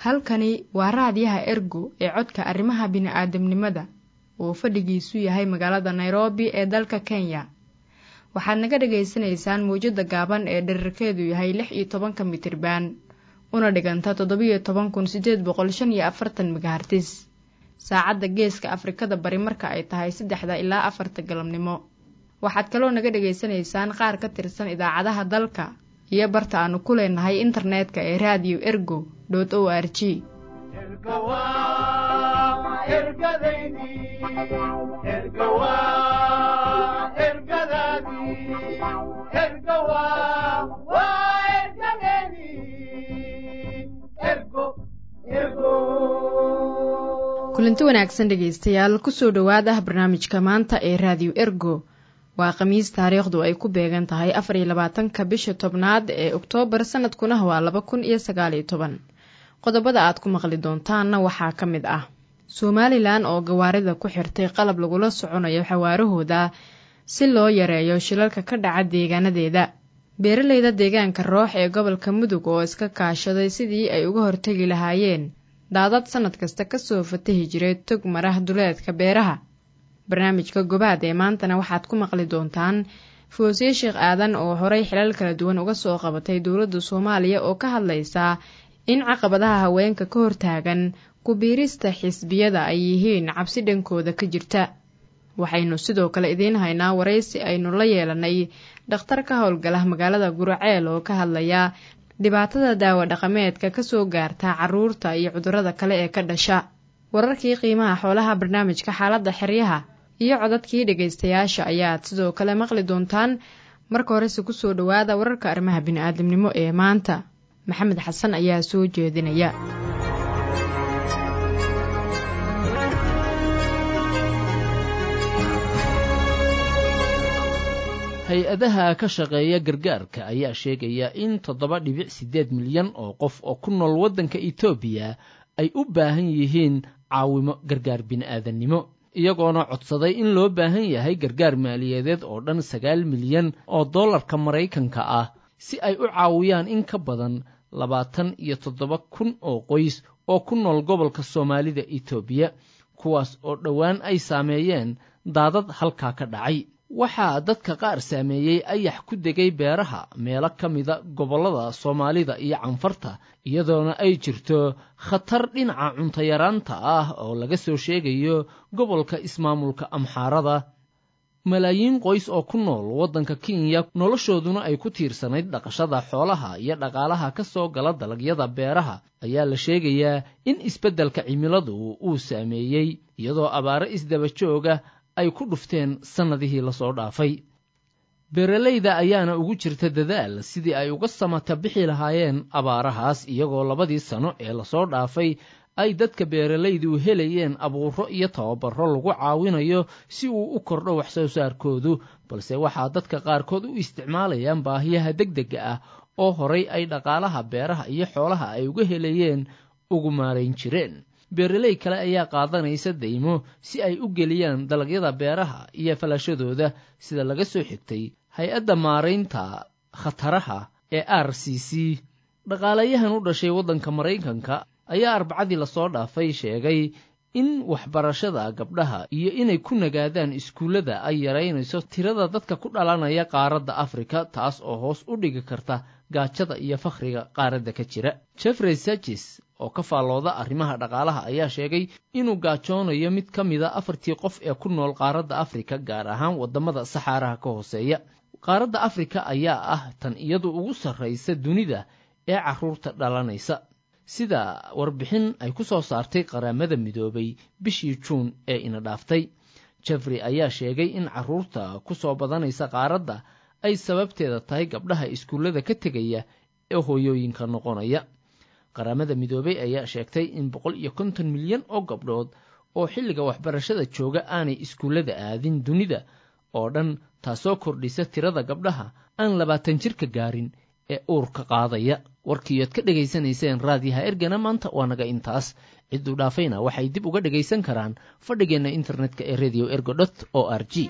halkani waa raadiyaha ergo ee codka arrimaha bini'aadamnimada oo fadhigiisu yahay magaalada nairobi ee dalka kenya waxaad naga dhagaysanaysaan mawjadda gaaban ee dherarkeedu yahay lix iyo tobanka mitriban una dhiganta toddobiyo toban kun siddeed boqol shan iyo afartan megahartis saacadda geeska afrikada bari marka ay tahay saddexda ilaa afarta galabnimo waxaad kaloo naga dhagaysanaysaan qaar ka tirsan idaacadaha dalka iyo barta aanu ku leenahay internetka ee raadiyo ergo dot o r g kulanti wanaagsan dhegaystayaal kusoo dhowaada barnaamijka maanta ee raadiyo ergo waa khamiis taariikhdu ay ku beegan tahay afar iyo labaatanka bisha tobnaad ee oktoobar sanadkuna waa laba kun iyo sagaaliyo toban qodobada aad ku maqli doontaanna waxaa ka mid ah somalilan oo gawaarida ku xirtay qalab lagula soconayo xawaarahooda si loo yareeyo shilalka ka dhaca deegaanadeeda beeraleyda deegaanka roox ee gobolka mudug oo iska kaashaday sidii ay uga hortegi lahaayeen daadad sanad kasta kasoo fatahi jiray tog marah duleedka beeraha barnaamijka gobaad ee maantana waxaad ku maqli doontaan foosiye sheekh aadan oo horey xilal kala duwan uga soo qabatay dowladda soomaaliya oo ka hadlaysaa in caqabadaha haweenka ka hortaagan ku-biirista xisbiyada ay yihiin cabsi dhankooda ka jirta waxaynu sidoo kale idiin haynaa waraysi aynu la yeelanay dhakhtar ka howlgala magaalada guraceel oo ka hadlaya dhibaatada daawo dhaqameedka kasoo gaarta caruurta iyo cudurrada kale ee ka dhasha wararkii qiimaha xoolaha barnaamijka xaaladda xeryaha iyo codadkii dhegaystayaasha ayaad sidoo kale maqli doontaan marka horese kusoo dhowaada wararka arrimaha bini'aadamnimo ee maanta maxamed xasan ayaa soo jeedinaya hay-adaha ka shaqeeya gargaarka ayaa sheegaya in toddoba dhibic siddeed milyan oo qof oo ku nool waddanka etoobiya ay u baahan yihiin caawimo gargaar bini'aadannimo iyagoona codsaday in loo baahan yahay gargaar maaliyadeed oo dhan sagaal milyan oo dollarka maraykanka ah si ay u caawiyaan in ka badan labaatan iyo toddoba kun oo qoys oo ku nool gobolka soomaalida etoobiya kuwaas oo dhowaan ay saameeyeen daadad halkaa ka dhacay waxaa dadka qaar saameeyey ayax ku degay beeraha meelo ka mida gobollada soomaalida iyo canfarta iyadoona ay jirto khatar dhinaca cuntayaraanta ah oo laga soo sheegayo gobolka ismaamulka amxaarada malaayiin qoys oo ku nool waddanka kenya noloshooduna ay ku tiirsanayd dhaqashada xoolaha iyo dhaqaalaha ka soo gala dalagyada beeraha ayaa la sheegayaa in isbeddelka cimiladu uu saameeyey iyadoo abaaro isdaba jooga ay ku dhufteen sannadihii lasoo dhaafay beeralayda ayaana ugu jirta dadaal sidii ay uga samata bixi lahaayeen abaarahaas iyagoo labadii sano ee lasoo dhaafay ay dadka beeralaydu helayeen abuuro iyo tababaro lagu caawinayo si uu u kordho wax soo saarkoodu balse waxaa dadka qaarkood u isticmaalayaan baahiyaha degdega ah oo horay ay dhaqaalaha beeraha iyo xoolaha ay uga helayeen ugu maarayn jireen beeraley kale ayaa qaadanaysa daymo si ay u geliyaan dalagyada beeraha iyo falashadooda sida laga soo xigtay hay-adda maaraynta khataraha ee r c c dhaqaalayahan u dhashay waddanka maraykanka ayaa arbacadii lasoo dhaafay sheegay in waxbarashada gabdhaha iyo inay ku nagaadaan iskuullada ay yaraynayso tirada dadka ku dhalanaya qaaradda afrika taas oo hoos u dhigi karta gaajada iyo fakhriga qaaradda ka jira jeffrey sages oo ka faallooda arrimaha dhaqaalaha ayaa sheegay inuu gaajoonayo mid ka mida afartii qof ee ku nool qaaradda afrika gaar ahaan waddamada saxaaraha ka hooseeya qaaradda afrika ayaa ah tan iyadu ugu sarraysa dunida ee carruurta dhalanaysa sida warbixin ay ku soo saartay qaramada midoobay bishii juun ee ina dhaaftay jeffrey ayaa sheegay in carruurta ku soo badanaysa qaaradda ay sababteeda tahay gabdhaha iskuullada ka tegaya ee hooyooyinka noqonaya qaramada midoobay ayaa sheegtay in boqol iyo konton milyan oo gabdhood oo xilliga waxbarashada jooga aanay iskuullada aadin dunida oo dhan taasoo kordhisa tirada gabdhaha aan labaatan jirka gaarin ee uurka qaadaya warkiiyoad ka dhegaysanayseen raadiyaha ergana maanta waa naga intaas cidduu dhaafayna waxay dib uga dhegaysan karaan fadhigeenna internetka ee radio ergo dot o r g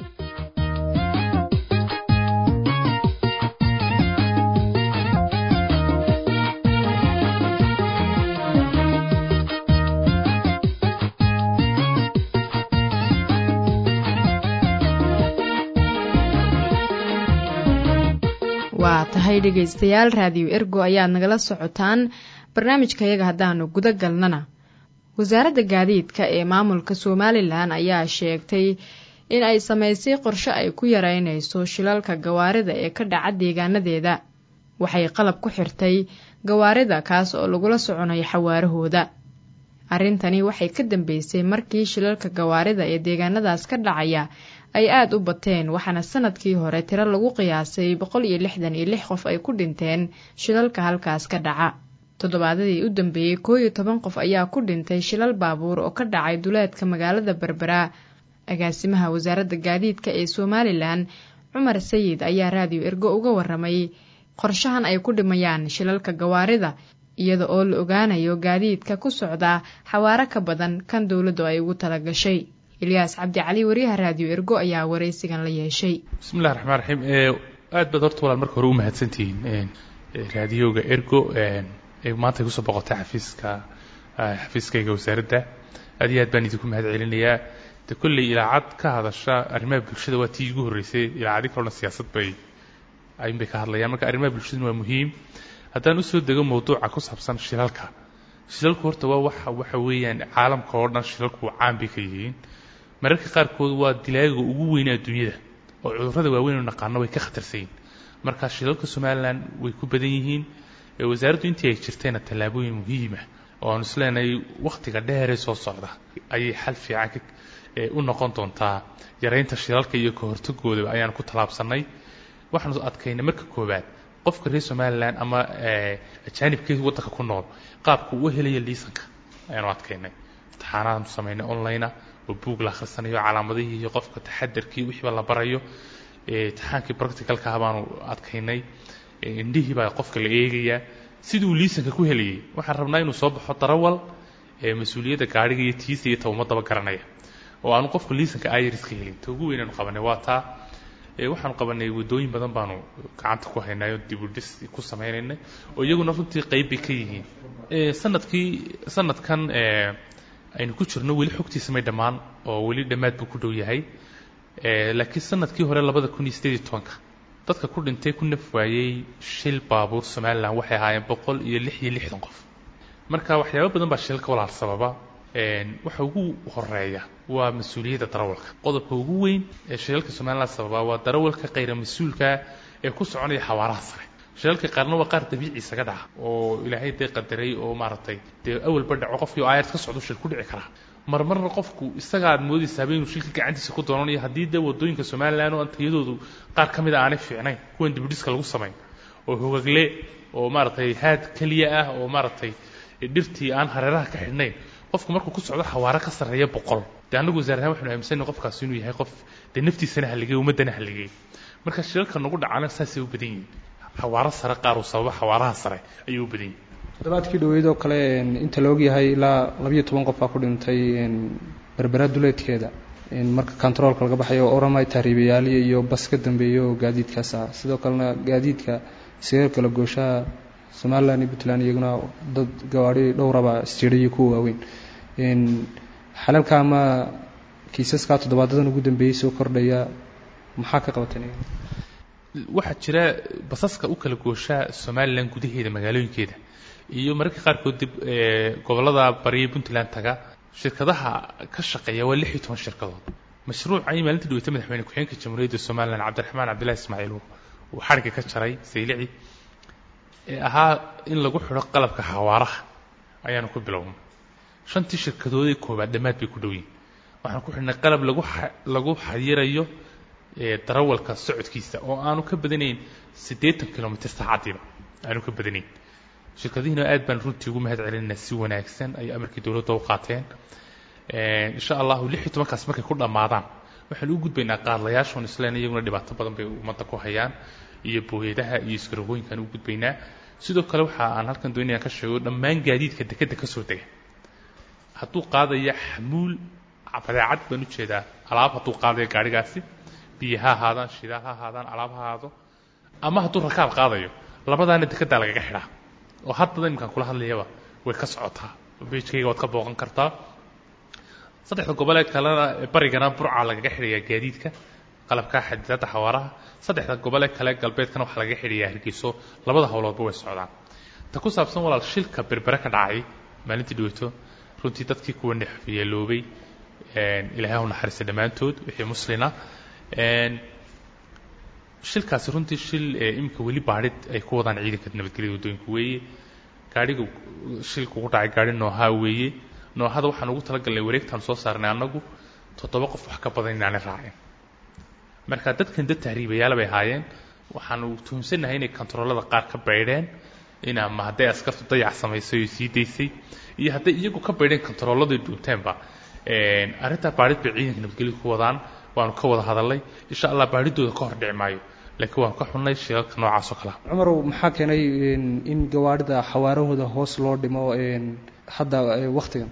waa tahay dhegaystayaal raadiyo ergo ayaad nagala socotaan barnaamijkayaga haddaanu guda galnana wasaaradda gaadiidka ee maamulka somalilan ayaa sheegtay in ay samaysay qorshe ay ku yareynayso shilalka gawaarida ee ka dhaca deegaanadeeda waxay qalab ku xirtay gawaarida kaas oo lagula soconayo xawaarahooda arrintani waxay ka dambeysay markii shilalka gawaarida ee deegaanadaas ka dhacaya ay aada u bateen waxaana sanadkii hore tiro lagu qiyaasay boqol iyo lixdan iyo lix qof ay ku dhinteen shilalka halkaas ka dhaca toddobaadadii u dambeeyey koo iyo toban qof ayaa ku dhintay shilal baabuur oo ka dhacay duleedka magaalada berbera agaasimaha wasaaradda gaadiidka ee somalilan cumar sayid ayaa raadiyo ergo uga waramay qorshahan ay ku dhimayaan shilalka gawaarida iyada oo la ogaanayo gaadiidka ku socdaa xawaaro ka badan kan dowladdu ay ugu talagashay ilyaas cabdi cali wariyaha raadiyo ergo ayaa waraysigan la yeeshay bismillahi raxmaan raxiim aad baad horta walaal marka hore u mahadsantihiin raadiyoga ergo ee maanta kusoo boqotay xafiiska xafiiskayga wasaaradda aad iyo aad baan idinku mahad celinayaa de kolley ilaacad ka hadasha arrimaha bulshada waa tii igu horreysay ilaacadi kalona siyaasad bay ayunbay ka hadlayaan marka arrimaha bulshaduna waa muhiim haddaan usoo dego mawduuca ku saabsan shilalka shilalku horta waa waxa waxa weeyaan caalamka oo dhan shilalku caan bay ka yihiin mararka qaarkood waa dilaaga ugu weyn adduunyada oo cudurrada waaweyn oo naqaano way ka khatarsan yihin marka shilalka somalilan way ku badan yihiin wasaaraddu intii ay jirtayna tallaabooyin muhiima oo aanu isleenahay wakhtiga dheeree soo socda ayay xal fiican u noqon doontaa yaraynta shilalka iyo ka hortagoodaba ayaan ku tallaabsannay waxaanu adkaynay marka koowaad qofka reer somalilan ama ajaanibkeedu waddanka ku nool qaabka uu helaya liisanka ayaanu adkaynay imtixaanaanu samaynay onlinea oo buug la akhrisanayo calaamadihii iyo qofka taxadarkii wixiiba la barayo imtixaankii practicalka ah baanu adkaynay indhihii baa qofka la eegayaa siduu liisanka ku helayay waxaan rabnaa inuu soo baxo darawal mas-uuliyadda gaadhiga iyo tiisa iyo tawmadaba garanaya oo aanu qofku liisanka ayriska helin ta ugu weynaanu qabanay waa taa waxaanu qabanay waddooyin badan baanu gacanta ku haynayo dibudhis ku sameynaynay oo iyaguna runtii qayb bay ka yihiin sanadkii sanadkan aynu ku jirno weli xogtiisa may dhammaan oo weli dhammaad buu ku dhow yahay laakiin sanadkii hore labada kun iyo sideed iyo tobanka dadka ku dhintay ku naf waayey shil baabuur somalilan waxay ahaayeen boqol iyo lix iyo lixdan qof marka waxyaaba badan baa shilka walaal sababa waxa ugu horeeya waa mas-uuliyadda darawalka qodobka ugu weyn ee shilalka somalilan sababa waa darawalka khayra mas-uulka ee ku soconaya xawaaraha sare shilalka qaarna waa qaar dabiici isaga dhaca oo ilaahay dee qadaray oo maaragtay dee awalba dhaco qofkii oo aayad ka socdo shil ku dhici karaa marmarna qofku isaga aad moodaysaaba inuu shilka gacantiisa ku doonanayo haddii dee waddooyinka somalilan oo antayadoodu qaar ka mid a aanay fiicnayn kuwan dibudhiska lagu samayn oo hogagle oo maaragtay haad keliya ah oo maaragtay dhirtii aan hareeraha ka xidhnayn qofku markuu ku socdo xawaaro ka sarreeya boqol dee annagu wasaar ahaan waxanu aaminsanay qofkaasi inuu yahay qof dee naftiisana halligay ummaddana halligay marka shilalka nagu dhacana saasay u badan yihin xawaaro sare qaar uu sababa xawaaraha sare ayuu u badan yihin toddobaadkii dhoweyd oo kale inta la ogyahay ilaa labayo toban qof baa ku dhintay berbera duleedkeeda marka kontaroolka laga baxayo oramay tahriibayaaliya iyo bas ka dambeeya oo gaadiidkaas ah sidoo kalena gaadiidka sireer kala gooshaha somalilan iyo puntland iyaguna dad gawaadhi dhowraba isjiidayo kuwa waaweyn xalalka ama kiisaskaa toddobaadadan ugu dambeeyey soo kordhaya maxaa ka qabateen waxaa jira basaska u kala gooshaa somalilan gudaheeda magaalooyinkeeda iyo mararka qaarkood dib gobollada bariya puntland taga shirkadaha ka shaqeeya waa lix iyo toban shirkadood mashruucay maalintii dhaweyta madaxweyne ku-xigeenka jamhuuriyadda somalilan cabdiraxmaan cabdillahi ismaaciil uu xadhigga ka jaray saylici ee ahaa in lagu xidho qalabka xawaaraha ayaanu ku bilownay shantii shirkadoodee koowaad dhammaad bay ku dhow yihin waxaan ku xidhnay qalab lagu lagu xayirayo darawalka socodkiisa oo aanu ka badanayn siddeetan kilomitr saacaddiiba aanu ka badanayn shirkadihiina aad baan runtii ugu mahad celinaynaa si wanaagsan ay amarkii dowladda u qaateen insha allahu lix iyo tobankaas markay ku dhammaadaan waxaan u gudbaynaa qaadlayaashoon isleen iyaguna dhibaato badan bay ummadda ku hayaan iyo booyadaha iyo iskarogooyinkaan u gudbaynaa sidoo kale waxa aan halkan doonayaan ka sheego dhammaan gaadiidka dekedda ka soo dega hadduu qaadaya xamuul badeecad baan ujeedaa alaab hadduu qaadaya gaadhigaasi biyo ha ahaadaan shidaal ha ahaadaan alaab ha ahaado ama hadduu rakaab qaadayo labadaana dekeddaa lagaga xidhaa oo haddada iminkaan kula hadlayaba way ka socotaa beijkayga waad ka booqan kartaa saddexda gobolee kalena barigana burca lagaga xidhayaa gaadiidka qalabka xadidaadda xawaaraha saddexda gobol ee kale galbeedkana waxaa laga xidhiyaa hargeyso labada howloodba way socdaan ta ku saabsan walaal shilka berbere ka dhacay maalintii dhaweyto runtii dadkii kuwa nexyeeloobay ilaahay u naxariista dhammaantood wixii muslina shilkaasi runtii shil iminka weli baadhid ay ku wadaan ciidanka nabadgelyada waddooyinka weeye gaadhiga shilka ugu dhacay gaadhi noohaa weeye noohada waxaan ugu talagalnay wareegtaan soo saarnay annagu toddoba qof wax ka badan inaanay raacin marka dadkan dad tahriibayaala bay ahaayeen waxaanu tuhumsannahay inay kontaroolada qaar ka baydheen in ama hadday askartu dayac samaysay oo sii daysay iyo hadday iyagu ka baydheen kontarooladay dhuunteenba arrintaa baadhid bay ciidanka nabadgelyadu ku wadaan waanu ka wada hadalnay insha allah baadhidooda ka hor dhici maayo laakiin waanu ka xunnay shilalka noocaas oo kalea cumarow maxaa keenay in gawaarida xawaarahooda hoos loo dhimo hadda waktigan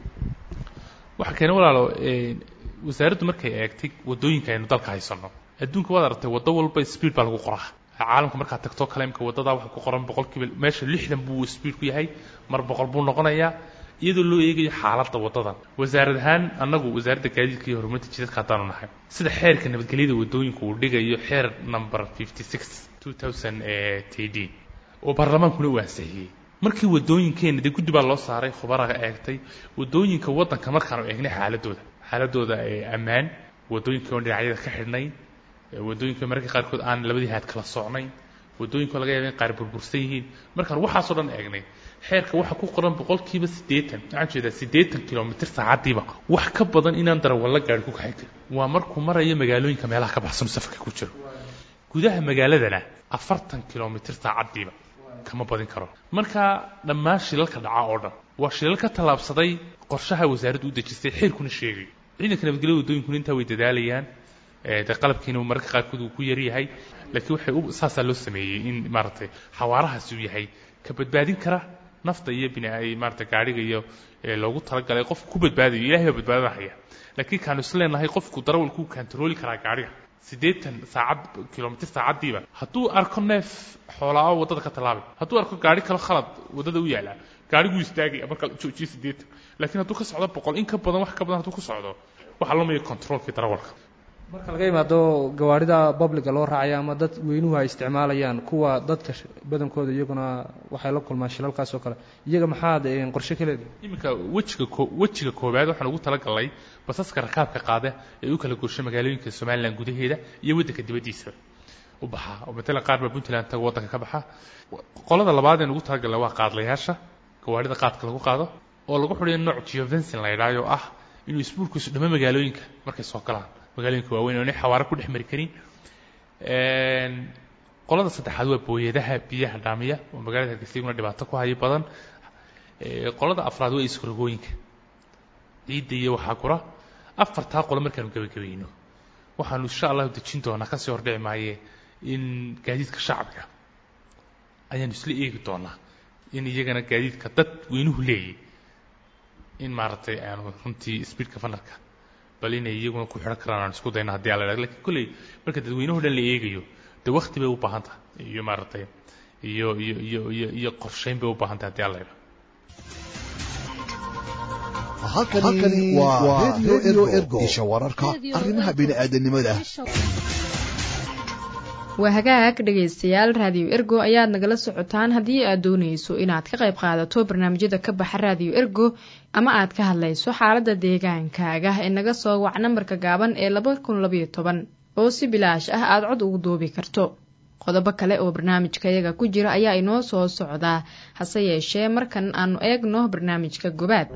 waxaa keenay walaalo wasaaraddu markay eegtay waddooyinka aynu dalka haysanno adduunka waad aragtay waddo walba speed baa lagu qoraa caalamka markaad tagtoo kale imka waddadaa waxaa ku qoran boqolkiiba meesha lixdan buu speed ku yahay mar boqol buu noqonayaa iyadoo loo eegayo xaaladda waddadan wasaarad ahaan annagu wasaaradda gaadiidka iyo horumarinta jidadka haddaanu nahay sida xeerka nabadgelyada waddooyinka uu dhigayo xeer number fifty six two thousand td oo baarlamaankuna uu ansixiyey markii waddooyinkeena dee guddi baa loo saaray khubaraga eegtay waddooyinka waddanka markaanu eegnay xaaladooda xaaladooda ammaan waddooyinka oon dhinacyada ka xidhnay waddooyinka mararka qaarkood aan labadii haad kala socnayn waddooyinka laga yaaba in qaar burbursan yihiin markaan waxaasoo dhan eegnay xeerka waxaa ku qoran boqolkiiba siddeetan waxaan jeedaa siddeetan kilomitr saacaddiiba wax ka badan inaan darawalla gaari ku kaxin karin waa markuu marayo magaalooyinka meelaha ka baxsan safarka ku jiro gudaha magaaladana afartan kilomitr saacaddiiba kama badin karo marka dhammaan shilalka dhaca oo dhan waa shilal ka tallaabsaday qorshaha wasaaraddu u dejistay xeerkuna sheegay ciidanka nabadgelyada waddooyinkuna intaa way dadaalayaan de qalabkiina mararka qaarkood uu ku yaryahay laakiin waxay u saasaa loo sameeyey in maaragtay xawaarahaasi uu yahay ka badbaadin kara nafta iyo bina maarata gaadhiga iyo loogu talagalay qofku ku badbaadayo ilahay baa badbaadinahaya laakiin kaanu is leenahay qofku darawalku kantarooli karaa gaadhiga siddeetan saacad kilomitr saacaddiiba hadduu arko neef xoolaa waddada ka tallaabay hadduu arko gaadhi kalo khalad waddada u yaallaa gaadhiguu istaagaya marka la joojiyo siddeetan laakiin hadduu ka socdo boqol in ka badan wax ka badan hadduu ku socdo waxaa loo maya controolkii darawalka marka laga yimaado gawaarida babliga loo raacaya ama dad weynuhu ay isticmaalayaan kuwa dadka badankooda iyaguna waxay la kulmaan shilalkaas oo kale iyaga maxaad qorshe ka leedahay iminka wejiga ko wejiga koowaad waxaan ugu talagalnay basaska rakaabka qaada ee u kala goosha magaalooyinka somalilan gudaheeda iyo waddanka dibaddiisa u baxa oo matalan qaar baa puntland taga waddanka ka baxa qolada labaad een ugu talagalnay waa qaadlayaasha gawaarida qaadka lagu qaado oo lagu xudhiyo nooc geovencin la yidhaayo oo ah inuu isbuurkiisu dhamo magaalooyinka markay soo galaan magaalooyinka waaweyn oonay xawaaro ku dhex mari karin qolada saddexaad waa booyadaha biyaha dhaamiya oo magaalada hargeysa iguna dhibaato ku hayo badan qolada afraad waa iskarogooyinka ciidda iyo waxaa kura afartaa qolo markaanu gebagabayno waxaanu insha allahu dejin doonaa kasii hordhici maaye in gaadiidka shacabka ayaanu isla eegi doonaa in iyagana gaadiidka dad weynuhu leeyay in maaragtay aanu runtii speedka fanarka bal inay iyaguna ku xidhan karaan aan isku dayna haddii ala idhahdo lakin kolley marka dadweynuhu dhan la eegayo dee wakti bay u baahan tahay iyo maaragtay iyo iyo iyo iyo iyo qorshayn bay u baahan tahay haddii ala idhahdo halkani waa radio ergo isha wararka arrimaha bini'aadanimada waa hagaag dhegaystayaal raadiyo ergo ayaad nagala socotaan haddii aad doonayso inaad ka qayb qaadato barnaamijyada ka baxa raadiyo ergo ama aad ka hadlayso xaaladda deegaankaaga ee naga soo wac nambarka gaaban ee laba kun labayo toban oo si bilaash ah aad cod ugu duubi karto qodobo kale oo barnaamijka iyaga ku jira ayaa inoo soo socdaa hase yeeshee markan aanu eegno barnaamijka gobaad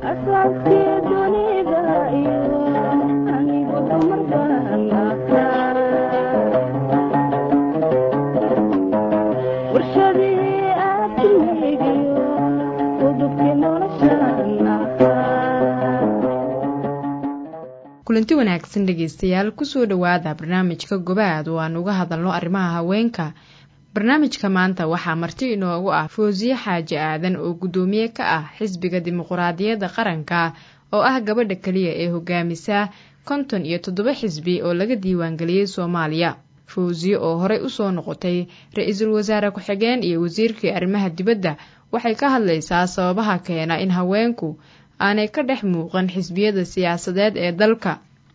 kulanti wanaagsan dhegaystayaal kusoo dhowaada barnaamijka gobaad oo aan uga hadalno arrimaha haweenka barnaamijka maanta waxaa marti inoogu ah foosiye xaaji aadan oo guddoomiye ka ah xisbiga dimuquraadiyadda qaranka oo ah gabadha keliya ee hogaamisa konton iyo toddoba xisbi oo laga diiwaangeliyey soomaaliya fawsiye oo horey usoo noqotay ra-iisul wasaare ku-xigeen iyo wasiirkii arrimaha dibadda waxay ka hadlaysaa sababaha keena in haweenku aanay ka dhex muuqan xisbiyada siyaasadeed ee dalka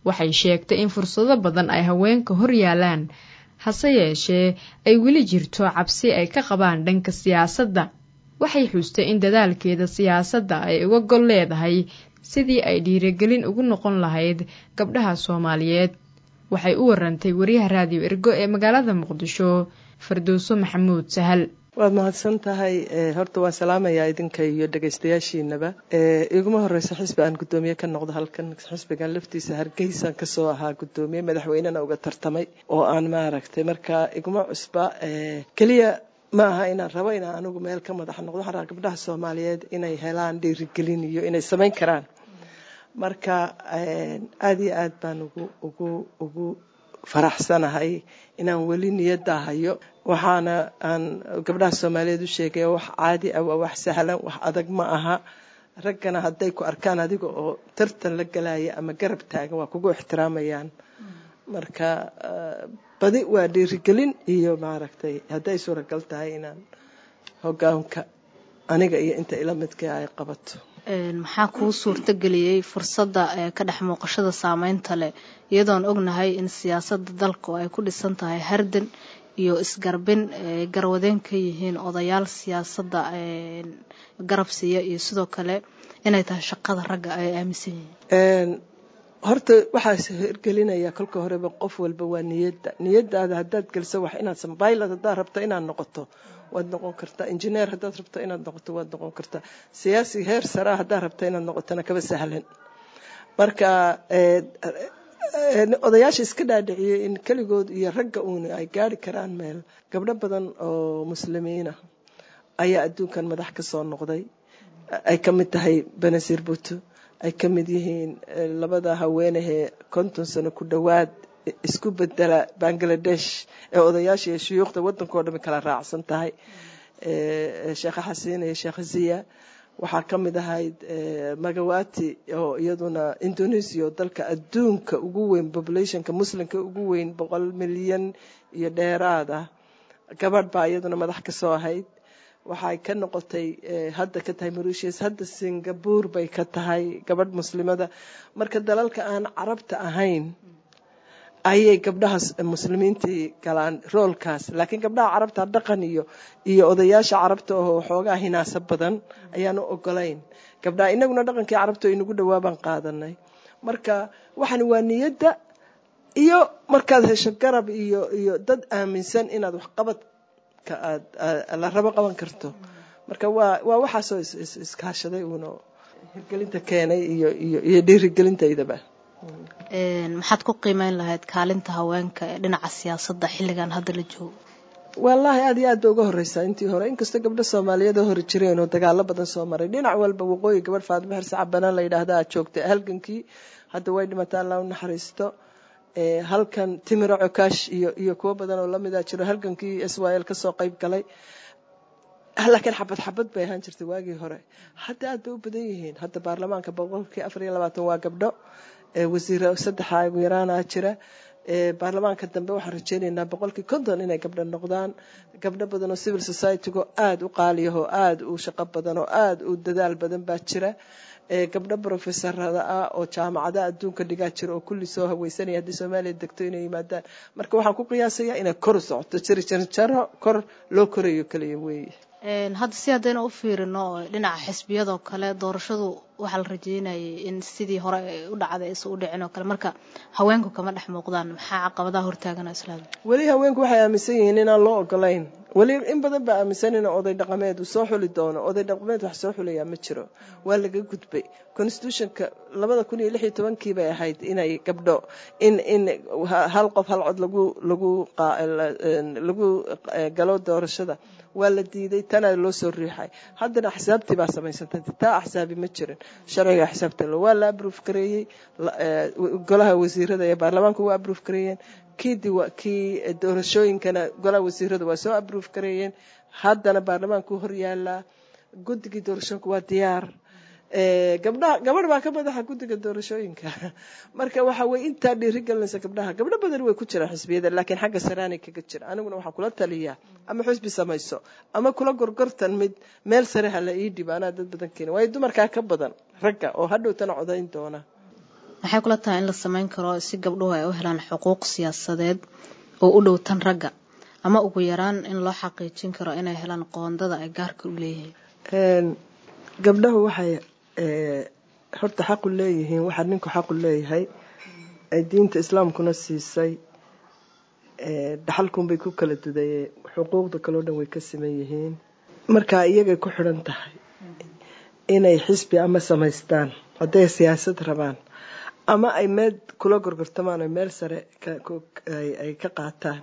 waxay sheegtay in fursado badan ay haweenka hor yaalaan hase yeeshee ay weli jirto cabsi ay ka qabaan dhanka siyaasadda waxay xuustay in dadaalkeeda siyaasadda ay uga gol leedahay sidii ay dhiirigelin ugu noqon lahayd gabdhaha soomaaliyeed waxay u warantay wariyaha raadiyo ergo ee magaalada muqdisho fardowso maxamuud sahal waad mahadsan tahay horta waan salaamayaa idinka iyo dhegaystayaashiinaba iguma horeysa xisbi aan guddoomiye ka noqdo halkan xisbigan laftiisa hargeysaan kasoo ahaa guddoomiye madaxweynena uga tartamay oo aan maaragtay marka iguma cusba keliya ma aha inaan rabo inaan anigu meel ka madax noqdo waxaan rabaa gabdhaha soomaaliyeed inay helaan dhiirigelin iyo inay samayn karaan marka aada iyo aad baan ugu ugu ugu faraxsanahay inaan weli niyadda hayo waxaana aan gabdhaha soomaaliyeed u sheegaya wax caadi ah waa wax sahlan wax adag ma aha raggana hadday ku arkaan adiga oo tartan la galaya ama garab taagan waa kugu ixtiraamayaan marka badi waa dhiirigelin iyo maaragtay hadday suuragal tahay inaan hogaanka aniga iyo inta ila midka ay qabato maxaa kuu suurtageliyey fursadda ka dhex muuqashada saameynta leh iyadoon ognahay in siyaasadda dalku ay ku dhisan tahay hardan iyo isgarbin garwadeen ka yihiin odayaal siyaasadda garab siiya iyo sidoo kale inay tahay shaqada ragga ay aaminsan yihiin horta waxaa hirgelinaya kolka horeba qof walba waa niyadda niyadaada haddaad geliso wax inaad sambaylad haddaad rabto inaad noqoto waad noqon kartaa injineer haddaad rabto inaad noqoto waad noqon kartaa siyaasi heer saraa haddaad rabto inaad noqotona kaba sahlan marka odayaasha iska dhaadhiciyey in keligood iyo ragga uuna ay gaari karaan meel gabdho badan oo muslimiina ayaa adduunkan madax ka soo noqday ay ka mid tahay benazir buto ay ka mid yihiin labada haweenahee konton sano ku dhowaad isku bedela bangladesh ee odayaasha iyo shuyuukhda waddankao dhami kala raacsan tahay sheekha xasiin iyo sheekha ziya waxaa ka mid ahayd magawati oo iyaduna indonesia oo dalka adduunka ugu weyn populationka muslimka ugu weyn boqol milyan iyo dheeraad ah gabadh baa iyaduna madax ka soo ahayd waxay ka noqotay hadda ka tahay mauritius hadda singapore bay ka tahay gabadh muslimada marka dalalka aan carabta ahayn ayay gabdhaha muslimiintii galaan roolkaas laakiin gabdhaha carabta dhaqan iyo iyo odayaasha carabta oo xoogaa hinaasa badan ayaanu ogolayn gabdhaha inaguna dhaqankii carabta inagu dhawaabaan qaadanay marka waxan waa niyadda iyo markaad hesho garab iyo iyo dad aaminsan inaad waxqabadka aad la rabo qaban karto marka waa waa waxaasoo iskaashaday uuna hirgelinta keenay iyo iyo iyo dhiirigelintaydaba maxaad ku qiimeyn lahayd kaalinta haweenka ee dhinaca siyaasadda xilligan hadda la joogo wallaahi aad iyo aad ba uga horeysaa intii hore inkastoo gabdho soomaaliyeed oo hore jireen oo dagaalo badan soo maray dhinac walba waqooyi gabadh faadimo xirse cabanaan la yidhaahda aad joogtay halgankii hadda way dhimataa alla u naxariisto halkan timiro cokaash iyo iyo kuwo badan oo lamida jiro halgankii israel kasoo qeyb galay laakiin xabad xabad bay ahaan jirtay waagii hore hadda aad bay u badan yihiin hadda baarlamaanka boqolkii afar iyo labaatan waa gabdho wasiiro saddexa ugu yaraana jira baarlamaanka dambe waxaan rajeynaynaa boqolkii konton inay gabdho noqdaan gabdho badan oo civil societygo aada u qaaliyahoo aada u shaqo badan oo aada u dadaal badan baa jira gabdho brofesorada ah oo jaamacadaha adduunka dhigaa jira oo kulli soo haweysanaya haddii soomaaliya degto inay yimaadaan marka waxaan ku qiyaasayaa inay kor u socoto jiri jarjaro kor loo korayo kaliya weeye hadda si haddayna u fiirino dhinaca xisbiyadoo kale doorashadu waxaa la rajeynayay in sidii hore u dhacday aysan u dhicin oo kale marka haweenku kama dhex muuqdaan maxaa caqabadaha hortaagana islaam weli haweenku waxay aaminsan yihiin inaan loo ogolayn weli in badan baa aaminsan in oday dhaqameed uu soo xuli doono oday dhaqameed wax soo xulayaa ma jiro waa laga gudbay constitutionka labada kun iyo lix iyo tobankii bay ahayd inay gabdho in in hal qof hal cod lagu lagu lagu galo doorashada waa la diiday tana loo soo riixay haddana axsaabtii baa samaysantay taa axsaabi ma jirin sharciga axsaabta waa la abruuf gareeyey golaha wasiirada ee baarlamaanka waa abruuf gareeyeen kii kii doorashooyinkana golaha wasiirada waa soo abruuf gareeyeen haddana baarlamaanku hor yaalaa guddigii doorashooyinka waa diyaar gabdhaha gabadh baa ka madaxa guddiga doorashooyinka marka waxa weye intaa dhiirigelinaysa gabdhaha gabdho badan way ku jiraan xisbiyada laakiin xagga saraanay kaga jira aniguna waxaan kula taliyaa ama xusbi samayso ama kula gorgortan mid meel sare ha la ii dhibo anaa dad badan keena waayo dumarkaa ka badan ragga oo hadhowtana codayn doona maxay kula tahay in la sameyn karo si gabdhuhu ay u helaan xuquuq siyaasadeed oo u dhow tan ragga ama ugu yaraan in loo xaqiijin karo inay helaan qoondada ay gaarka u leeyihiin gabdhahu waxay horta xaqu leeyihiin waxaa ninku xaqu leeyahay ay diinta islaamkuna siisay dhaxalkunbay ku kala dudayeen xuquuqda kaleo dhan way ka siman yihiin markaa iyagay ku xidhan tahay inay xisbi ama samaystaan hadday siyaasad rabaan ama ay meel kula gorgortamaan oo meel sare ay ka qaataan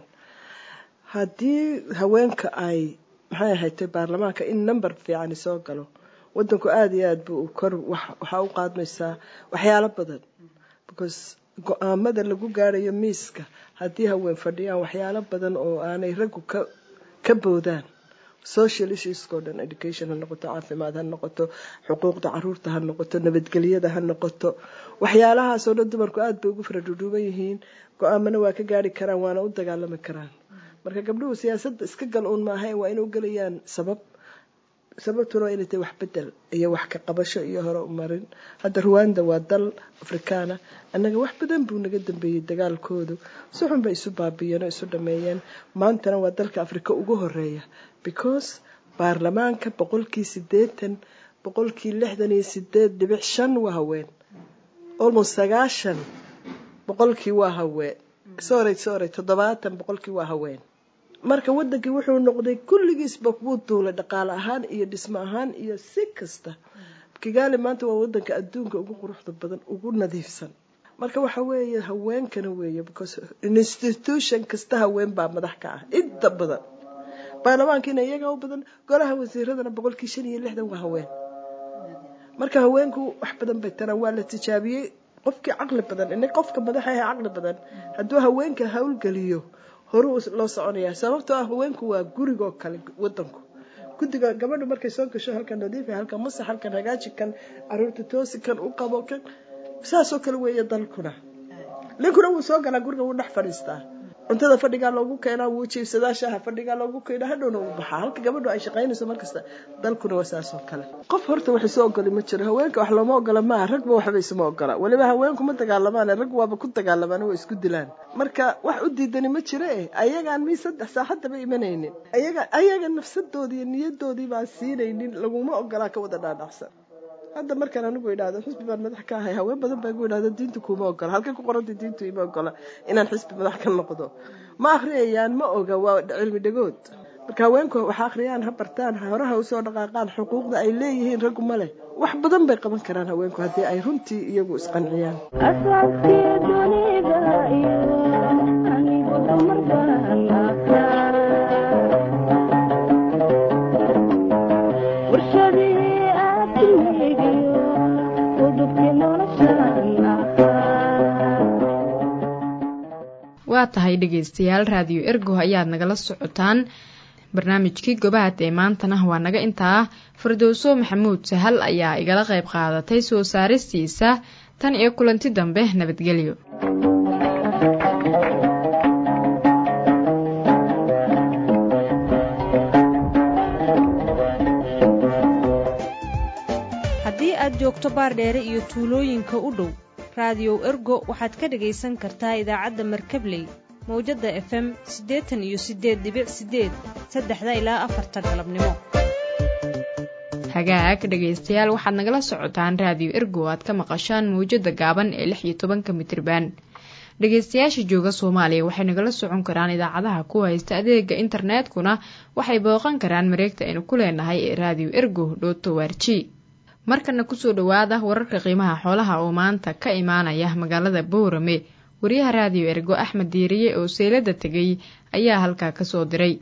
haddii haweenka ay maxay ahaytay baarlamaanka in number fiicani soo galo wadanku aada iyo aad buu kor waxaa u qaadmaysaa waxyaalo badan because go-aamada lagu gaarayo miiska haddii haween fadhiyaan waxyaalo badan oo aanay raggu ka ka boodaan social issuesko dhan education ha noqoto caafimaad ha noqoto xuquuqda caruurta ha noqoto nabadgelyada ha noqoto waxyaalahaasoo dhan dumarku aada bay ugu faradhudhuuban yihiin go-aamana waa ka gaari karaan waana u dagaalami karaan marka gabdhuhu siyaasadda iska gal uun maaha waa inay u gelayaan sabab sababtuna waa inay tahay wax bedel iyo wax ka qabasho iyo hore u marin hadda ruwanda waa dal afrikaana annaga wax badan buu naga dambeeyey dagaalkoodu si xun bay isu baabiyeen oo isu dhameeyeen maantana waa dalka afrika ugu horeeya because baarlamaanka boqolkii sideetan boqolkii lixdan iyo sideed dhibic shan waa haween almost sagaashan boqolkii waa haween sorry sorry toddobaatan boqolkii waa haween marka wadankii wuxuu noqday kulligiisba wuu duulay dhaqaale ahaan iyo dhismo ahaan iyo si kasta kigaali maanta waa wadanka adduunka ugu quruxda badan ugu nadiifsan marka waxa weeye haweenkana weeye because institution kasta haween baa madax ka ah inta badan baarlamaankiina iyaga u badan golaha wasiiradana boqolkii shan iyo lixdan waa haween marka haweenku wax badan bay taraan waa la tijaabiyey qofkii caqli badan ina qofka madaxa ah caqli badan hadduu haweenka howlgeliyo horuu loo soconayaa sababtoo ah haweenku waa gurigoo kale wadanku guddiga gabadhu markay soo gasho halkan nadiifa halkan masax halkan hagaaji kan caruurta toosi kan u qabo kan saasoo kale weeye dalkuna ninkuna wuu soo galaa guriga wuu dhex fadhiistaa cuntada fadhigaa loogu keenaa wuu jiibsadaa shaaha fadhigaa loogu keenaa hadhowna wuu baxaa halka gabadhu ay shaqaynayso markasta dalkuna waa saasoo kale qof horta wax isu ogoli ma jiro haweenka wax looma ogola maaha ragba waxba isuma ogola weliba haweenku ma dagaalamaan rag waaba ku dagaalamaan waa isku dilaan marka wax u diidani ma jiro eh ayagaan mii saddex saaxadaba imanaynin ayaga ayaga nafsadoodii iyo niyadoodii baan siinaynin laguma ogolaa ka wada dhaadhacsan hadda markaan anigu idhaahdo xisbi baan madax ka ahay haween badan baa igu idhahda diintu kuma ogola halkay ku qoranta diintu ima ogola inaan xisbi madax ka noqdo ma akhriyayaan ma oga waa cilmi dhagood marka haweenku wax akhriyaan ha bartaan horaha usoo dhaqaaqaan xuquuqda ay leeyihiin raggu ma leh wax badan bay qaban karaan haweenku haddii ay runtii iyagu isqanciyaan waa tahay dhegaystayaal raadiyo ergo ayaad nagala socotaan barnaamijkii gobaad ee maantana waa naga intaa fardowso maxamuud sahal ayaa igala qayb qaadatay soo saaristiisa tan iyo kulanti dambe nabadgelyo haddii aad joogto baardheere iyo tuulooyinka u dhow raadiyow ergo waxaad ka dhegaysan kartaa idaacadda markabley mawjadda efem siddeetan iyo siddeed dibic siddeed saddexda ilaa afarta galabnimo hagaag dhegaystayaal waxaad nagala socotaan raadiyo ergo aad ka maqashaan mawjadda gaaban ee lix iyo tobanka mitriban dhegaystayaasha jooga soomaaliya waxay nagala socon karaan idaacadaha ku haysta adeega internetkuna waxay booqan karaan mareegta aynu ku leenahay ee raadiyo ergo dhoto warji markana kusoo dhowaada wararka qiimaha xoolaha oo maanta ka imaanaya magaalada boorame wariyaha raadiyo ergo axmed diiriye oo seylada tegay ayaa halkaa kasoo diray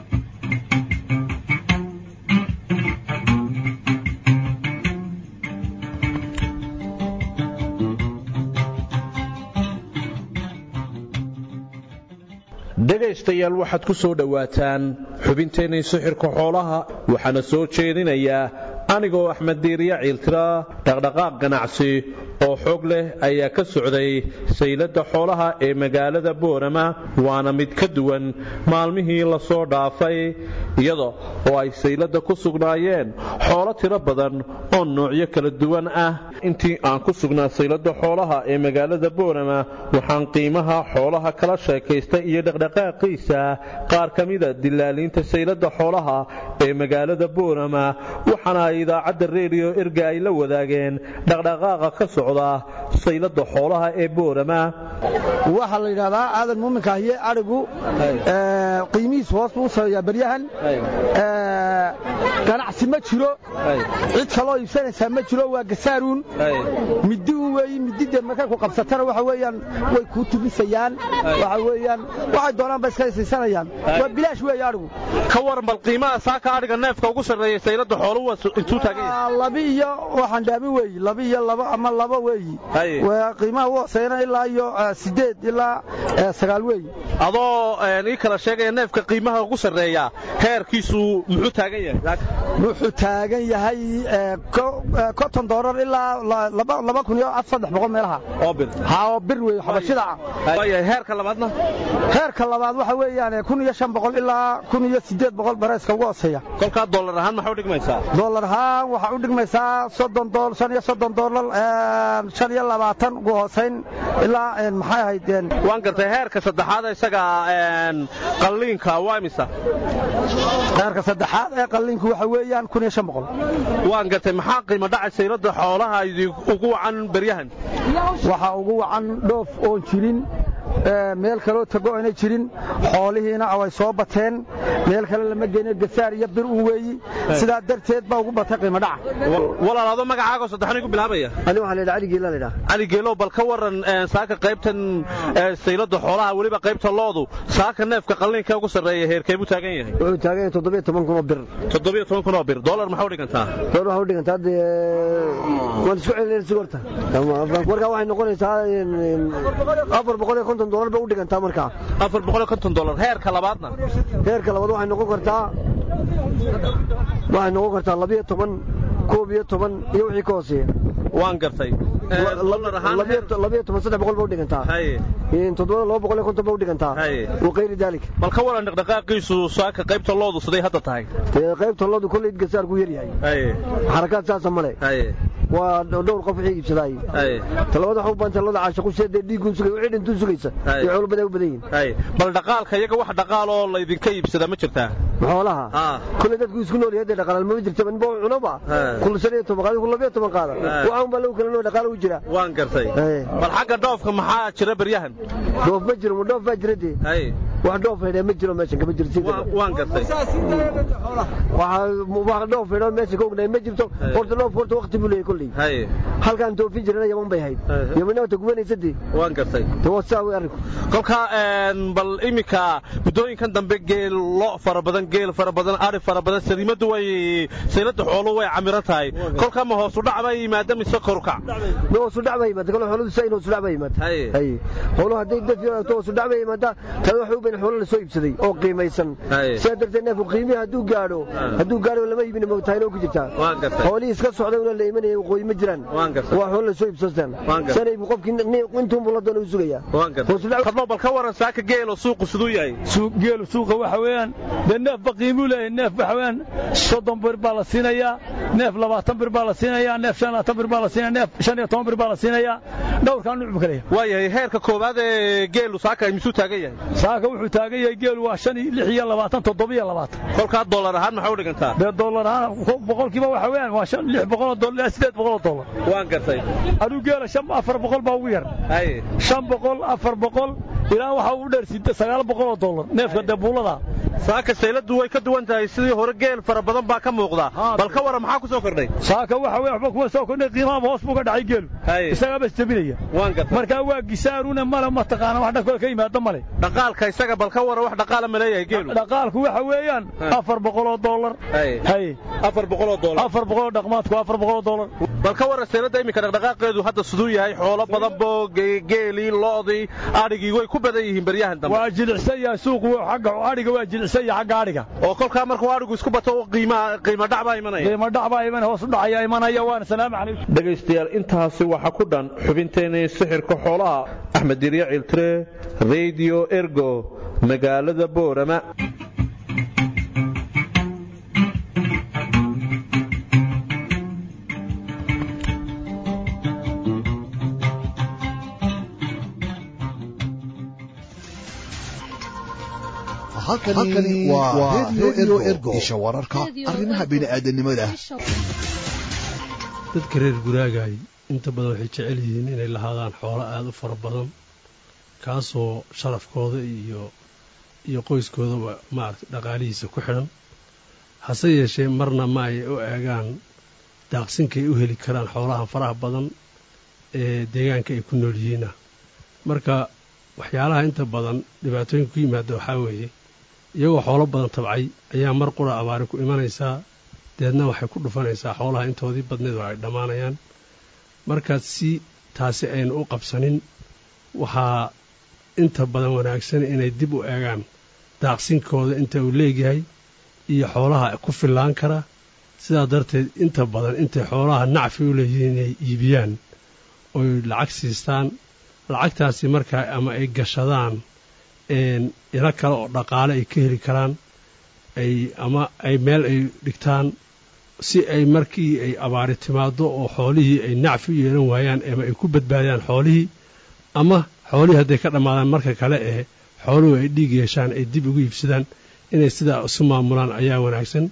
dhegaystayaal waxaad ku soo dhowaataan xubinteennii sixirka xoolaha waxaana soo jeedinayaa anigoo axmed diiriya ciiltira dhaqdhaqaaq ganacsi oo xoog leh ayaa ka socday sayladda xoolaha ee magaalada boorama waana mid ka duwan maalmihii lasoo dhaafay iyada oo ay sayladda ku sugnaayeen xoolo tiro badan oo noocyo kala duwan ah intii aan ku sugnaa sayladda xoolaha ee magaalada boorama waxaan qiimaha xoolaha kala sheekaystay iyo dhaqdhaqaaqiisa qaar ka mida dilaaliinta sayladda xoolaha ee magaalada boorama waxaana ay idaacadda reediyo erga ay la wadaageen dhaqdhaqaaqa ka socda sayladda xoolaha ee boorama waxaa la yidhahdaa aadan muuminka ahiye adhigu qiimihiis hoos buu sareeyaa beryahan ganacsi ma jiro cid kaloo iibsanaysaa ma jiro waa gasaaruun middi un weeyi mididee markay ku qabsatana waxa weeyaan way kuu tubisayaan waxa weeyaan waxay doonaan ba iska isiisanayaan waa bilaash weeye adhigu ka waran bal qiimaha saaka adhiga neefka ugu sarreeya sayladda xooluhu intuu taagan yahay labi iyo waxaan dhaabi weeyi labi iyo laba ama laba weeyi qiimaha u hooseeyana ilaa iyo sideed ilaa sagaal weeyi adoo ii kala sheegaya neefka qiimaha ugu sarreeya heerkiisu muxuu taagan yahay wuxuu taagan yahay konton doolar ilaa laba kun iyo saddex boqol meelaha oo bir ha oo bir weeye xabashida waayahay heerka labaadna heerka labaad waxa weeyaan kun iyo shan boqol ilaa kun iyo siddeed boqol bareeska ugu hooseeya kolkaa dollar ahaan maxaa u dhigmaysaa dollar ahaan waxaa u dhigmaysaa soddon dool shan iyo soddon doolar shan iyo labaatan ugu hoosayn ilaa maxay ahayd waan gartay heerka saddexaad isaga qalliinka waa imisa heerka saddexaad ee qalliinku waxa weeyaan kun iyo shan boqol waan gartay maxaa qiimo dhacay sayladda xoolaha ugu wacan beryahan waxaa ugu wacan dhoof oon jirin meel kaloo tago ayna jirin xoolihiina way soo bateen meel kale lama geyno gasaar iyo bir un weeyi sidaa darteed baa ugu batay qiimo dhaca walaalaado magacaago saddexan igu bilaabaya ani waxaa la yidhaha cali geela la yidhaha cali geelow bal ka waran saaka qaybtan sayladda xoolaha weliba qaybta loodu saaka neefka qalliinka ugu sarreeya heerkee buu taagan yahay wuxuu taagan yahay toddobiyo toban kun oo bir toddobiyo toban kun oo bir dollar maxaa u dhigantaa dollar waxaa u dhigantaa dee waan isku celinayna si horta markaa waxay noqonaysaa afar boqol iyo konton dollar bay u dhigantaa markaa afar boqol iyo konton dollar heerka labaadna heerka labaad waxay noqon kartaa waxay noqon kartaa labiyo toban koob iyo toban iyo wixii ka hooseeya waan gartay labiyo toban saddex boqol ba u dhigantaa toddoba laba boqol iyo konton ba u dhigantaa waqayri daalik bal ka waran dhaqdhaqaaqiisu saaka qaybta loodu siday hadda tahay qaybta loodu kolley gasaarku yar yahay xarakaad saasa male waa dhowr qof wixii iibsadaay talabada waxa u baanta looda caashaqu seedee dhiigun sugay wixii dhintuu sugaysa iyo xoolo badan u badan yihiin bal dhaqaalka iyaga wax dhaqaal oo laydinka iibsada ma jirtaa xoolaha kolley dadku isku nool yahay dee dhaqaal ma jirta ninba cunaba kullu shan iyo toban qaada kullu labiyo toban qaada waxa un baa lagu kala noo dhaqaal u jira waan gartay bal xagga dhoofka maxaa jira beryahan dhoof ma jiro dhoof baa jira dee wax dhoof haydhaa ma jiro meeshan kama jirto waan gartay wax dhoof haydhaa meesha ka ognahay ma jirto horta dhoof horta waqti buu leeyahay kolley halkaan toofin jirana yaman bay ahayd yamanna wata gubanaysa dee waan gartay waa saa wey arrinku kolka bal iminka muddooyinkan dambe geel lo fara badan geel fara badan ari fara badan sariimadu way sayladda xooluhu way camiran tahay kolka ma hoosu dhac baa yimaada mise korukac ma hoosu dhac baa yimaada kale xooluhu saa in hoosu dhac baa yimaada hay xooluhu hadday dad yaraato hoosu dhac baa yimaada tada waxa u bayn xoolo la soo iibsaday oo qiimaysan sidaa darteed neefku qiimihi hadduu gaadho hadduu gaadho lama iibin moogtahay oo ku jirtaa xoolihii iska socday una la imanayay waqooyi ma jiraan waa xoolo la soo iibsastaan sanay bu qofkii intuun buu la doona u sugayaa kadmo bal ka waran saaka geelo suuqu siduu yahay geelu suuqa waxa weeyaan dee neefba qiimuu leeyahay neef waxa weeyaan soddon bir baa la siinayaa neef labaatan bir baa la siinayaa neef shan labaatan bir baa la siinaya neef shan iyo toban bir baa la siinayaa dhowrkaa nuuc buu kaleeyahay waayahay heerka koowaad ee geelu saaka misuu taagan yahay saaka wuxuu taagan yahay geelu waa shan lix iyo labaatan toddobiyo labaatan kolkaa dollar ahaan maxaa u dhigantaa dee dollar ahaan boqolkiiba waxa weeyaan waa shan lix boqol oo dollar ilaa sideed boqol oo dollar waan gartay aduu geela shan afar boqol baa ugu yar shan boqol afar boqol ilaa waxa uu dheer sida sagaal boqol oo dollar neefka dee buulada saaka sayladdu way ka duwan tahay sidii hore geel fara badan baa ka muuqda bal ka waran maxaa ku soo kordhay saaka waxa weeye waxba kuma soo kordhay qiimaha hoos buu ka dhacay geelu isagaaba isjabinaya waan gartay markaa waa gisaaruna male mataqaana wax dhankooda ka yimaada male dhaqaalka isaga bal ka waran wax dhaqaala ma leeyahay geelu dhaqaalku waxa weeyaan afar boqol oo dollar hay afar boqol oo dollar afar boqol oo dhaqmaadku afar boqol oo dollar bal ka warran sayladda iminka dhaqdhaqaaqeedu hadda siduu yahay xoolo badan boo geelii lo'dii adhigii way ku badan yihiin baryahan dambe waa jilicsan yahay suuqu xagga adhiga waa jilicsan yahay xagga adhiga oo kolkaa markuu adhigu isku bato qiima qiimo dhac baa imanaya qiimo dhac baa iman hoos u dhacaya imanaya waana salaamu calaykum dhegaystayaal intaasi waxa ku dhan xubinteenii sixirka xoolaha axmed dirya ciltire radio ergo magaalada boorama halkani waa redio ergo isha wararka arrimaha bini'aadanimada dadka reer guraagaay inta badan waxay jecel yihiin inay lahaadaan xoolo aada u fara badan kaasoo sharafkooda iyo iyo qoyskoodaba maaragtay dhaqaalihiisa ku xidhan hase yeeshee marna ma ay u eegaan daaqsinkay u heli karaan xoolahan faraha badan ee deegaanka ay ku nool yihiina marka waxyaalaha inta badan dhibaatooyinka ku yimaada waxaa weeye iyagoo xoolo badan tabcay ayaa mar qura abaari ku imanaysaa deedna waxay ku dhufanaysaa xoolaha intoodii badneed oo ay dhammaanayaan markaas si taasi aynu u qabsanin waxaa inta badan wanaagsan inay dib u eegaan daaqsinkooda inta uu leegyahay iyo xoolaha ku fillaan kara sidaa darteed inta badan intay xoolaha nacfi u leeyihiin inay iibiyaan oy lacag siistaan lacagtaasi markaa ama ay gashadaan ilo kale oo dhaqaale ay ka heli karaan ay ama ay meel ay dhigtaan si ay markii ay abaari timaado oo xoolihii ay nacfi u yeelan waayaan ama ay ku badbaadiyaan xoolihii ama xoolihii hadday ka dhammaadaan marka kale ee xooluhu ay dhiig yeeshaan ay dib ugu iibsadaan inay sidaa isu maamulaan ayaa wanaagsan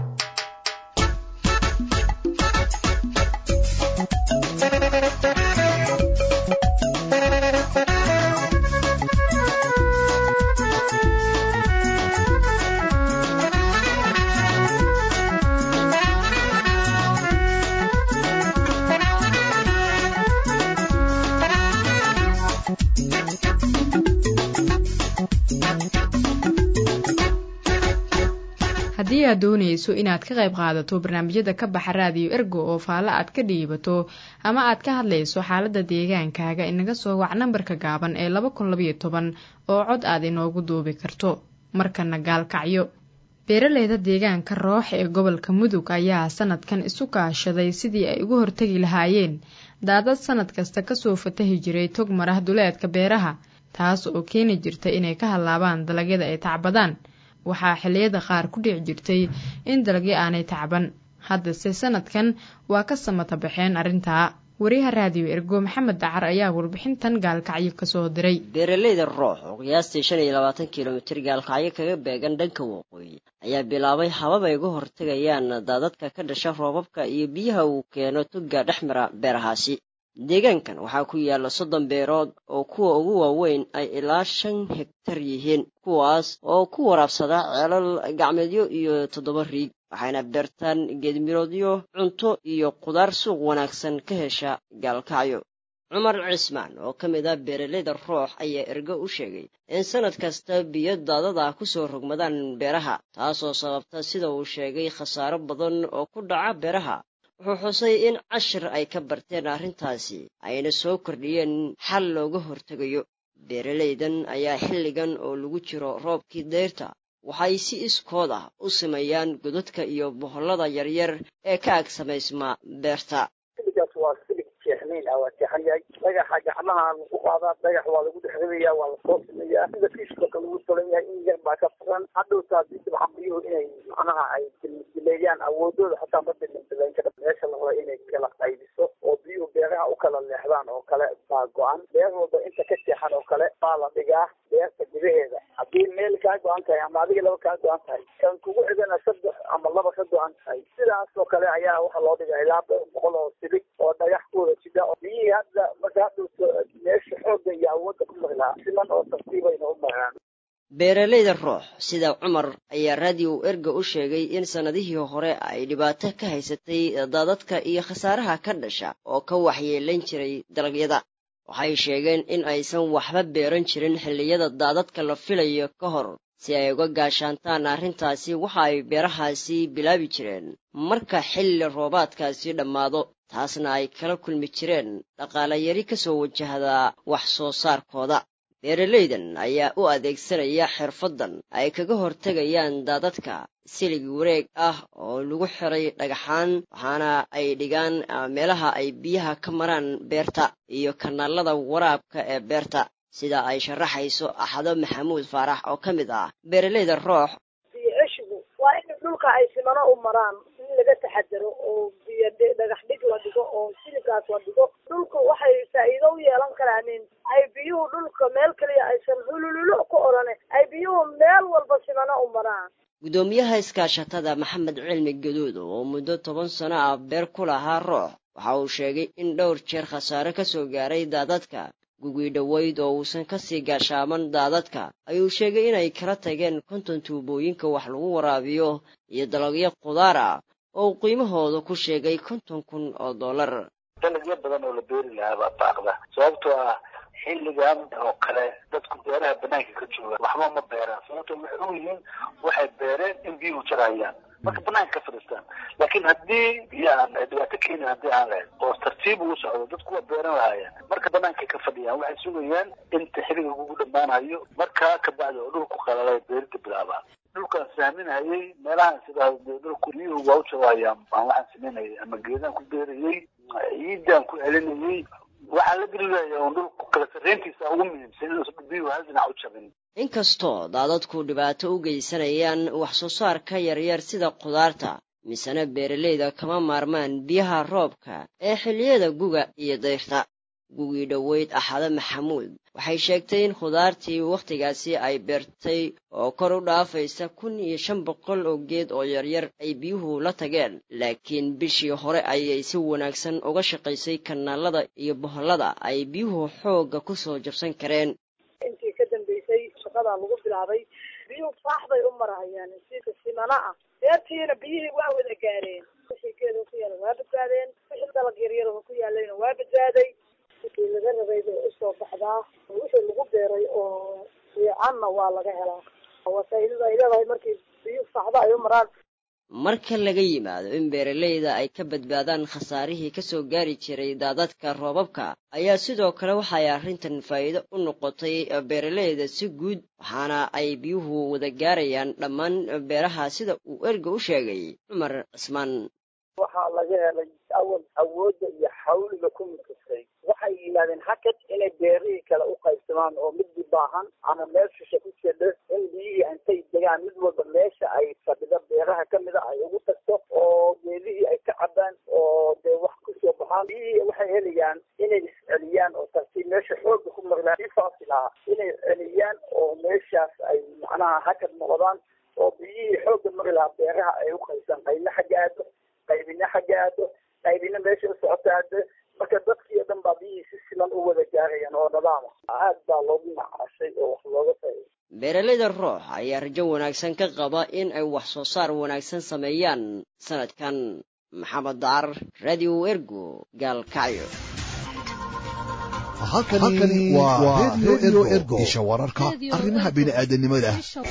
haddii aad doonayso inaad ka qayb qaadato barnaamijyada ka baxa raadiyo ergo oo faallo aad ka dhiibato ama aad ka hadlayso xaaladda deegaankaaga inaga soo wac nambarka gaaban ee laba kun labayo toban oo cod aad inoogu duubi karto markana gaalkacyo beeraleyda deegaanka roox ee gobolka mudug ayaa sanadkan isu kaashaday sidii ay uga hortegi lahaayeen daadad sanad kasta kasoo fatahi jiray tog marah duleedka beeraha taas oo keeni jirta inay ka hallaabaan dalagyada ay tacbadaan waxaa xilliyada qaar ku dhici jirtay in dalagyo aanay tacban haddase sanadkan waa ka samata baxeen arrintaa wariyaha raadiyo ergo maxamed dacar ayaa warbixintan gaalkacyo kasoo diray beeraleyda roox oo qiyaastii shan iyo labaatan kilomitir gaalkacyo kaga beegan dhanka waqooyi ayaa bilaabay habab ay uga hortegayaan daadadka ka dhasha roobabka iyo biyaha uu keeno tugga dhex mara beerahaasi deegaankan waxaa ku yaalla soddon beerood oo kuwa ugu waaweyn ay ilaa shan hegtar yihiin kuwaas oo ku waraabsada ceelal gacmeedyo iyo toddoba riig waxayna beertaan geedmiroodyo cunto iyo qudaar suuq wanaagsan ka hesha gaalkacyo cumar cismaan oo ka mid ah beeraleyda roox ayaa ergo u sheegay in sannad kasta biyo daadada ku soo rogmadaan beeraha taasoo sababta sida uu sheegay khasaaro badan oo ku dhaca beeraha wuxuu xusay in cashir ay ka barteen arrintaasi ayna soo kordhiyeen xal looga hortegayo beeralaydan ayaa xilligan oo lagu jiro roobkii dayrta waxay si iskood ah u sameeyaan godadka iyo bohollada yaryar ee ka ag samaysmaa beerta xilligaas waa silig jeexnayn ah waa jeexan yahay dhagaxa gacmaha lagu qaadaa dhagax waa lagu dhex ridayaa waa lasoo sameeyaa sida fiishka kale lagu tolan yahay in yar baa ka furan hadhowta haddii dabxambiyuhu inay macnaha ay dileeyaan awoodooda xataa ma dilindileyn kara meesha la raba inay kala qaybiso oo biyuhu beeraha u kala leexdaan oo kale baa go-an beer walba inta ka jeexan oo kale baa la dhigaa beerta gudaheeda haddii meel kaa go-an tahay ama adiga laba kaa go-an tahay kan kugu xigana saddex ama laba ka go-an tahay sidaas oo kale ayaa waxaa loo dhigaa ilaa dhowr boqol oo silig oo dhagax kuwada jida biyihii hadda marka hadhowta meesha xoogga iyo awoodda ku mari lahaa siman oo tartiibayna u maraan beeralayda roox sida cumar ayaa raadiyo erga u sheegay in sannadihii hore ay dhibaato ka haysatay daadadka iyo khasaaraha ka dhasha oo ka waxyeelayn jiray dalagyada waxay sheegeen in aysan waxba beeran jirin xilliyada daadadka la filayo ka hor si ay uga gaashaantaan arrintaasi waxa ay beerahaasi bilaabi jireen marka xilli roobaadkaasi dhammaado taasna ay kala kulmi jireen dhaqaale yari ka soo wajahda wax soo saarkooda beeralaydan ayaa u adeegsanaya xirfaddan ay kaga hortegayaan daadadka silig wareeg ah oo lagu xiray dhagaxaan waxaana ay dhigaan meelaha ay biyaha ka maraan beerta iyo kanaalada waraabka ee beerta sida ay sharaxayso axado maxamuud faarax oo ka mid ah beeralayda roox biyo ceshigu waa in dhulka ay simano u maraan in laga taxadaro oo biyo dhagax dhig la dhigo oo siligaas la dhigo dhulku waxay faa'iido u yeelan karaanin ay biyuhu dhulka meel kaliya aysan hulululo ku odhane ay biyuhu meel walba simano u maraan guddoomiyaha iskaashatada maxamed cilmi gaduud oo muddo toban sano ah beer ku lahaa roox waxa uu sheegay in dhowr jeer khasaare ka soo gaaray daadadka gugii dhoweyd oo uusan ka sii gaashaaman daadadka ayuu sheegay inay kala tageen konton tuubooyinka wax lagu waraabiyo iyo dalagyo khudaar ah oo uu qiimahooda ku sheegay konton kun oo dollar dalagyo badan oo la beeri lahaa baa baaqda sababtoo ah xilligan oo kale dadku beeraha banaanka ka jooga waxba ma beeraan sababtoo waxay u yihiin waxay beereen in biyuhu jarayaan marka banaanka ka fadhiistaan laakiin haddii biyo aan dhibaato keenin haddii aan lahayn oo tartiib ugu socdo dadku waa beeran lahaayeen marka banaanka ka fadhiyaan waxay sugayaan inta xilliga ugu dhammaanayo markaa kabacdi oo dhulku qalalay beerida bilaabaan dhulkaan saaminayay meelahaan sidaa dhulku biyuhu waa u jarayaan baan waxaan samaynayay ama geedaan ku beerayay ciidaan ku celinayay waxaa la gelilaya un dhulku kala sarreyntiisa ugu muhiimsan inuusan biyuhu hal dhinac u jabin inkastoo daadadku dhibaato u geysanayaan wax soo saarka yaryar sida khudaarta misena beeralayda kama maarmaan biyaha roobka ee xilliyada guga iyo dayrta gugii dhoweyd axado maxamuud waxay sheegtay in khudaartii wakhtigaasi ay beertay oo kor u dhaafaysa kun iyo shan boqol oo geed oo yaryar ay biyuhu la tageen laakiin bishii hore ayay si wanaagsan uga shaqaysay kanaalada iyo bohollada ay biyuhu xoogga ku soo jabsan kareen intii ka dambeysay shaqadaa lagu bilaabay biyuhu faax bay u marahayaan sida simana ah beertiina biyihii waa wada gaareen wixii geeda ku yaala waa badbaadeen wixii dalag yaryar oo ku yaalayna waa badbaaday wixii laga rabay bay usoo baxdaa oo wixii lagu beeray oo fiicanna waa laga helaa waa faa'iidada ay leedahay markii biyuhu faaxda ay u maraan marka laga yimaado in beeralayda ay ka badbaadaan khasaarihii ka soo gaari jiray daadadka roobabka ayaa sidoo kale waxay arrintan faa'iido u noqotay beeralayda si guud waxaana ay biyuhu wada gaarayaan dhammaan beeraha sida uu erga u sheegay cumar cismaan waxaa laga helay awal awoodda iyo xawliga ku midkastay waxay yimaadeen hakad inay beerihii kale u qaybsamaan oo midii baahan ama meel shisha ku jedho in biyihii intay degaan mid walba meesha ay fadhida beeraha kamid a ay ugu tagto oo geedihii ay ka cabaan oo dee wax kusoo baxaan biyihii waxay helayaan inay isceliyaan oo tartiib meesha xooga ku marlaan si faasil ah inay celiyaan oo meeshaas ay macnaha hakad noqdaan oo biyihii xooga mari lahaa beeraha ay u qaybsaan qaybna xagga aado qaybina xagga aado qaybina meesha u socota aado marka dadkii o dhan baa biyihii si siman u wada gaarayaan oo nadaama aad baa loogu macaashay oo wax looga faa'iiday beeralayda roox ayaa rajo wanaagsan ka qaba in ay wax soo saar wanaagsan sameeyaan sanadkan maxamed dacar radio ergo gaalkacyo halkani waa redio ergo isha wararka arrimaha bini'aadanimada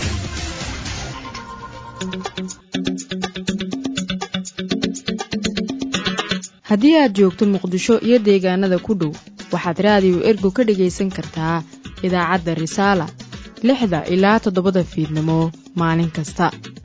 haddii aad joogto muqdisho iyo deegaanada ku dhow waxaad raadiyo ergo ka dhegaysan kartaa idaacadda risaala lixda ilaa toddobada fiidnimo maalin kasta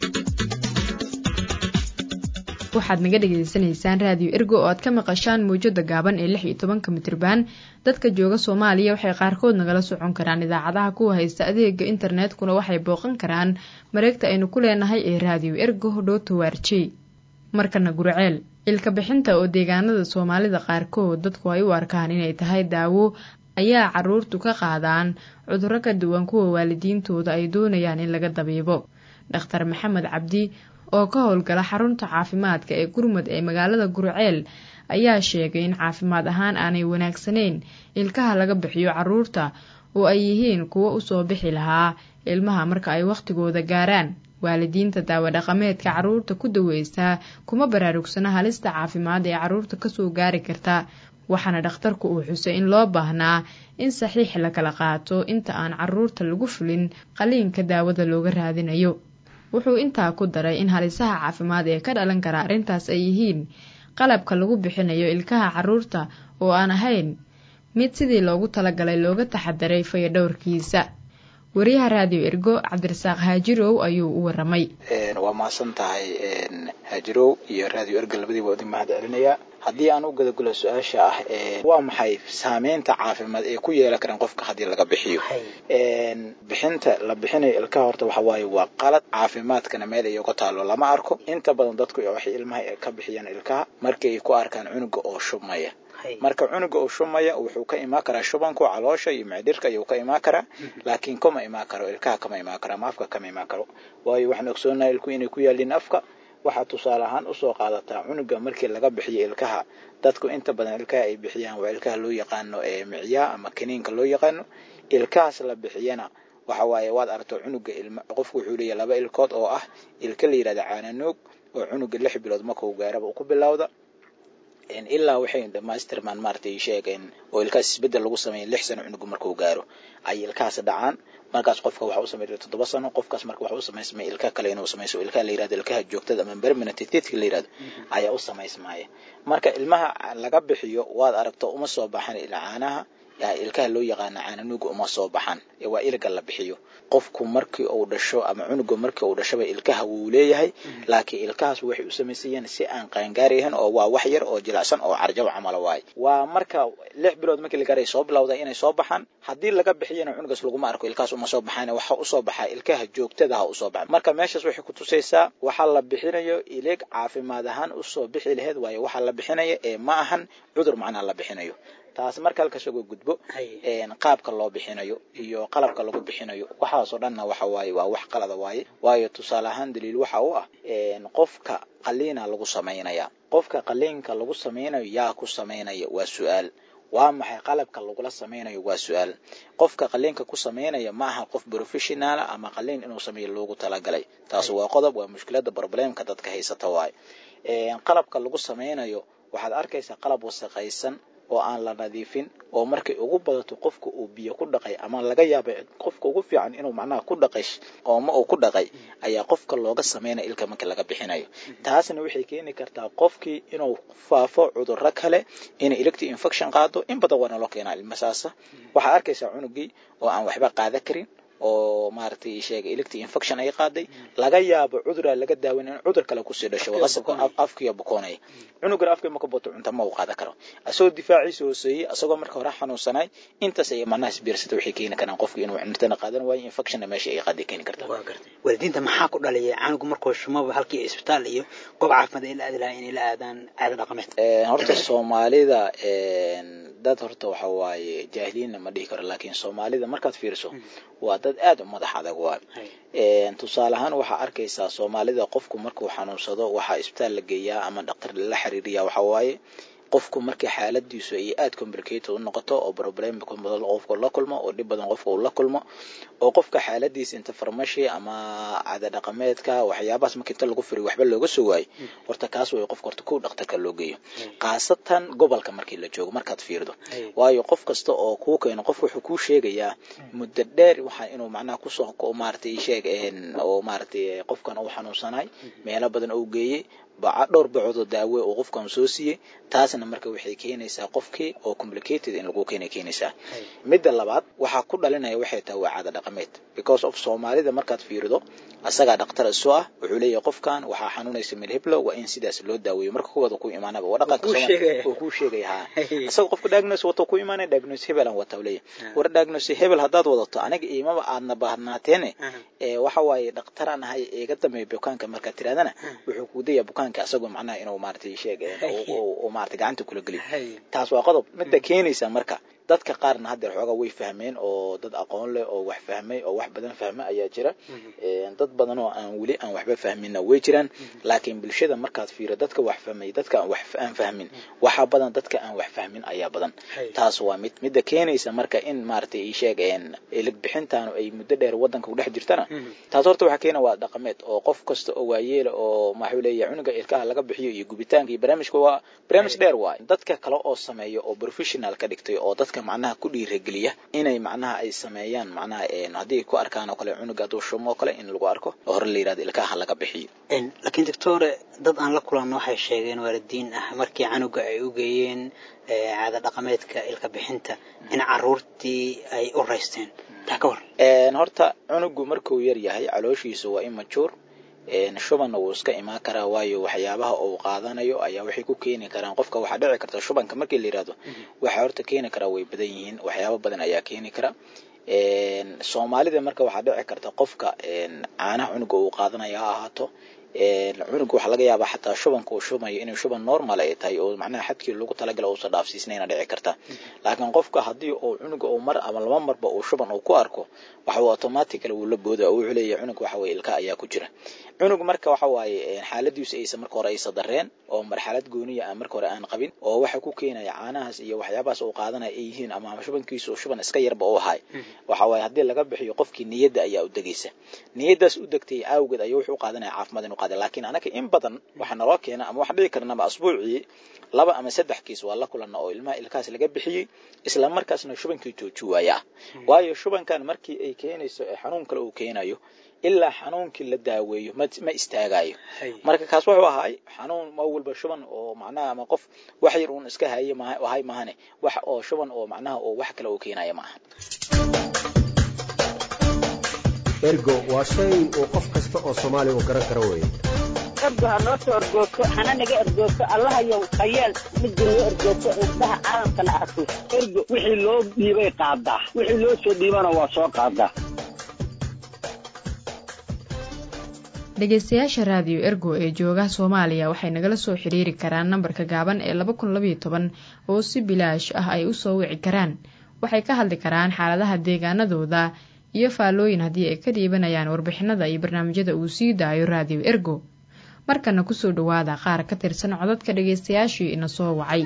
waxaad naga dhegaysanaysaan raadiyo ergo oo aad ka maqashaan mawjada gaaban ee lix iyo tobanka mitriban dadka jooga soomaaliya waxay qaarkood nagala socon karaan idaacadaha kuwa haysta adeega internetkuna waxay booqan karaan mareegta aynu ku leenahay ee raadiyo ergo dhotowarjey markana gurceel ilka bixinta oo deegaanada soomaalida qaarkood dadku ay u arkaan inay tahay daawo ayaa caruurtu ka qaadaan cudurro ka duwan kuwa waalidiintooda ay doonayaan in laga dabiibo dhakhtar maxamed cabdi oo ka howlgala xarunta caafimaadka ee gurmud ee magaalada gurceel ayaa sheegay in caafimaad ahaan aanay wanaagsanayn ilkaha laga bixiyo caruurta oo ay yihiin kuwo usoo bixi lahaa ilmaha marka ay wakhtigooda gaaraan waalidiinta daawo dhaqameedka caruurta ku daweysaa kuma baraarugsana halista caafimaad ee caruurta kasoo gaari karta waxaana dhakhtarku uu xusay in loo baahnaa in saxiix la kala qaato inta aan caruurta lagu fulin qaliinka daawada looga raadinayo wuxuu intaa ku daray in halisaha caafimaad ee ka dhalan kara arrintaas ay yihiin qalabka lagu bixinayo ilkaha carruurta oo aan ahayn mid sidii loogu talagalay looga taxadaray fayadhowrkiisa wariyaha raadiyo ergo cabdirasaaq haajirow ayuu u waramay waa mahadsan tahay haajirow iyo raadiyo ergo labadiiba idin mahad celinayaa haddii aan u gadagulo su-aasha ah waa maxay saameynta caafimaad ee ku yeelan karaan qofka haddii laga bixiyo bixinta la bixinayo ilkaha horta waxa waaye waa qalad caafimaadkana meel ay uga taalo lama arko inta badan dadku waxay ilmaha ka bixiyaan ilkaha markii ay ku arkaan cunuga oo shubmaya marka cunuga uu shumaya wuxuu ka imaan karaa shubanku caloosha iyo micdhirka ayuu ka imaan karaa laakiin kama imaan karo ilkaha kama imaan karo ama afka kama imaan karo waayo waxaan ogsoonahay ilku inay ku yaaliin afka waxaa tusaale ahaan usoo qaadataa cunuga markii laga bixiyo ilkaha dadku inta badan ilkaha ay bixiyaan waa ilkaha loo yaqaano ee micyaa ama kaniinka loo yaqaano ilkahaas la bixiyana waxa waaye waad aragto cunuga ilma qofku wuxuu leeyahay laba ilkood oo ah ilka la yidhahda caananuug oo cunuga lix bilood markuu gaaraba ku bilowda ilaa waxay dhamaystirmaan maaragtay sheegeen oo ilkahaas isbeddel lagu sameeya lix sano cunugu markuu gaaro ay ilkahaas dhacaan markaas qofka waxa u sameeya toddoba sano qofkaas marka waxa u samaysmaya ilka kale inuu samayso ilkaha la yirahdo ilkaha joogtada ama permanent teeth la yirahdo ayaa u samaysmaya marka ilmaha laga bixiyo waad aragto uma soo baxan caanaha ilkaha loo yaqaana caananuuga uma soo baxan waa iliga la bixiyo qofku markii uu dhasho ama cunuga markii uu dhashaba ilkaha wuu leeyahay laakiin ilkahaas waxay u samaysayeen si aan qaangaarayahan oo waa wax yar oo jilicsan oo carjab camala waaye waa marka lix bilood markii la gaaray soo bilowda inay soo baxaan haddii laga bixiyana cunugaas laguma arko ilkahaas uma soo baxaan waxa usoo baxaa ilkaha joogtadaha usoo baxa marka meeshaas waxay ku tusaysaa waxaa la bixinayo ilig caafimaad ahaan usoo bixi laheyd waayo waxaa la bixinaya ee ma ahan cudur macnaa la bixinayo taas marka halkaas uga gudbo qaabka loo bixinayo iyo qalabka lagu bixinayo waxaasoo dhanna waxa waaye waa wax qalada waaye waayo tusaale ahaan daliil waxa u ah qofka qaliina lagu samaynaya qofka qaliinka lagu samaynayo yaa ku samaynaya waa su-aal waa maxay qalabka lagula samaynayo waa su-aal qofka qaliinka ku samaynaya ma aha qof professionala ama qaliin inuu sameeyo loogu talagalay taas waa qodob waa mushkilada problemka dadka haysata waaye qalabka lagu samaynayo waxaad arkaysaa qalab wasaqaysan oo aan la nadiifin oo markay ugu badato qofka uu biyo ku dhaqay ama laga yaabay qofka ugu fiican inuu macnaha ku dhaqay ooma uu ku dhaqay ayaa qofka looga sameynaya ilka marka laga bixinayo taasna waxay keeni kartaa qofkii inuu faafo cudurro kale inay electi infection qaado in badan waa naloo keenaa ilmasaasa waxaad arkaysaa cunugii oo aan waxba qaada karin oo maaragtay sheegay electi infection ay qaaday laga yaabo cuduraa laga daawan in cudur kale kusii dhasho qasabka afkiya bukoonaya cunugana afkii marka boto cunta ma uu qaadan karo asagoo difaaciisa hooseeyey asagoo marka hore xanuunsanay intaas ay macnaha isbiirsata waxay keeni karaan qofki inuu cuntana qaadan waayo infectionna meesha ay qaaday keeni kartaa waalidiinta maxaa ku dhalaya canugu markuu shumaba halkii isbitaal iyo goob caafimaad ay la aadi lahaa inay la aadaan caado dhaqameed horta soomaalida dad horta waxa waaye jaahiliinna ma dhihi karo laakiin soomaalida markaad fiiriso waa dad aad u madax adag waa tusaale ahaan waxaa arkaysaa soomaalida qofku markuu xanuunsado waxaa isbitaal la geeyaa ama dhaktar lala xiriiriya waxa waaye qofku markii xaaladiisu ay aad complicated u noqoto oo problem badan qofku la kulmo oo dhib badan qofka uu la kulmo oo qofka xaaladiisa inta farmashi ama caada dhaqameedka waxyaabahaas marka inta lagu firiyo waxba looga soo waayo horta kaas way qofka horta kow dhaktarka loo geeyo khaasatan gobolka markii la joogo markaad fiirdo waayo qof kasta oo kuu keeno qof wuxuu kuu sheegayaa muddo dheer waxaa inuu macnaha kusoo maaragtay sheeg oo maaragtay qofkan uu xanuunsanay meelo badan uu geeyey baca dhowr bacoodoo daawe oo qofkan soo siiyey taasna marka waxay keenaysaa qofkii oo complicated in lagu keenay keenaysaa midda labaad waxaa ku dhalinaya waxay tahay waa caada dhaqameed because of soomaalida markaad fiirido asagaa dhaktar isu ah wuxuu leeyahay qofkan waxaa xanuunaysa milhiblo waa in sidaas loo daaweeyo marka kuwada ku imaanaba waa dhaqanka oo kuu sheegaya ha isaga qofka diagnose wato ku imaanaya diagnose hebel aan wata leeyahay war diagnose hebel haddaad wadato aniga iimaba aadna baahnaateenе waxa waaye dhaktaraan ahay iga dambeeya bukaanka markaad tirahdana wuxuu kuu dayaa bukaanka asagoo macnaha inuu maaragtay sheeg oo maaragtay gacanta kula geliyo taas waa qodob midda keenaysa marka dadka qaarna haddeer xoogaa way fahmeen oo dad aqoon leh oo wax fahmay oo wax badan fahma ayaa jira dad badan oo aan weli aan waxba fahminna way jiraan laakiin bulshada markaad fiiro dadka wax fahmay dadka aan wax aan fahmin waxaa badan dadka aan wax fahmin ayaa badan taas waa mid midda keenaysa marka in maaragtay ii sheeg ilig bixintaanu ay muddo dheer waddanka kudhex jirtana taas horta waxaa keena waa dhaqameed oo qof kasta oo waayeela oo maxuu leeyahay cunuga ilkaha laga bixiyo iyo gubitaanka iyo barnaamijka waa barnaamij dheer waay dadka kale oo sameeya oo professional ka dhigtay oo dadka dadka macnaha ku dhiirageliya inay macnaha ay sameeyaan macnaha haddii ay ku arkaan oo kale cunuga hadduu shumo oo kale in lagu arko oo hore la yirahdo ilkaha laga bixiyo laakiin doctore dad aan la kulanno waxay sheegeen waalidiin ah markii canuga ay u geeyeen caada dhaqameedka ilka bixinta in caruurtii ay u raysteen taa ka war horta cunugu markuu yar yahay calooshiisu waa immature shubanna wuu iska imaan karaa waayo waxyaabaha uu qaadanayo ayaa waxay ku keeni karaan qofka waxaa dhici karta shubanka markii la yirahdo waxaa horta keeni karaa way badan yihiin waxyaabo badan ayaa keeni kara soomaalida marka waxaa dhici karta qofka caanaha cunuga uu qaadanaya ha ahaato cunuga waxaa laga yaabaa xataa shubanka uu shubayo inay shuban normal ay tahay oo macnaha xadkii lagu talagala uusan dhaafsiisnayna dhici karta laakiin qofka haddii uu cunuga uu mar ama laba marba uu shuban uu ku arko waxa uu automatically wuu la booda oo wuxuu leeyahay cunug waxa weye ilka ayaa ku jira cunug marka waxa waaye xaaladiisu aysan marka hore aysa dareen oo marxalad gooniya aan marka hore aan qabin oo waxa ku keenaya caanahaas iyo waxyaabahaas uu qaadanaya ay yihiin ama shubankiisu shuban iska yarba u ahay waxa waaye haddii laga bixiyo qofkii niyadda ayaa u degaysa niyaddaas u degtay awgeed ayuu wuxuu qaadanaya caafimaad inuu qaada laakiin anaka in badan waxa naloo keena ama wax dhici karnaba asbuucii laba ama saddex kiis waa la kulana oo ilmaha ilkahaas laga bixiyey isla markaasna shubankii jooji waaya ah waayo shubankan markii ay keenayso ee xanuun kale uu keenayo ilaa xanuunkii la daaweeyo ma ma istaagayo marka kaas wuxuu ahay xanuun ma walba shuban oo macnaha ama qof wax yar uun iska haye ahay mahane wax oo shuban oo macnaha oo wax kale uu keenaya ma aha ergo waa shay uu qof kasta oo soomaaliya uu garan karo weeye ergo ha noo soo ergoogto hana naga ergoogto allahayow hayeel midda noo ergoogto indhaha caalamkana arko ergo wixii loo dhiibay qaadaa wixii loo soo dhiibana waa soo qaadaa dhegeystayaasha raadiyo ergo ee jooga soomaaliya waxay nagala soo xiriiri karaan nambarka gaaban ee laba kun labaiyo toban oo si bilaash ah ay u soo wici karaan waxay ka hadli karaan xaaladaha deegaanadooda iyo faallooyin haddii ay ka dhiibanayaan warbixinada iyo barnaamijyada uu sii daayo raadiyo ergo markana kusoo dhowaada qaar ka tirsan codadka dhegeystayaashii ina soo wacay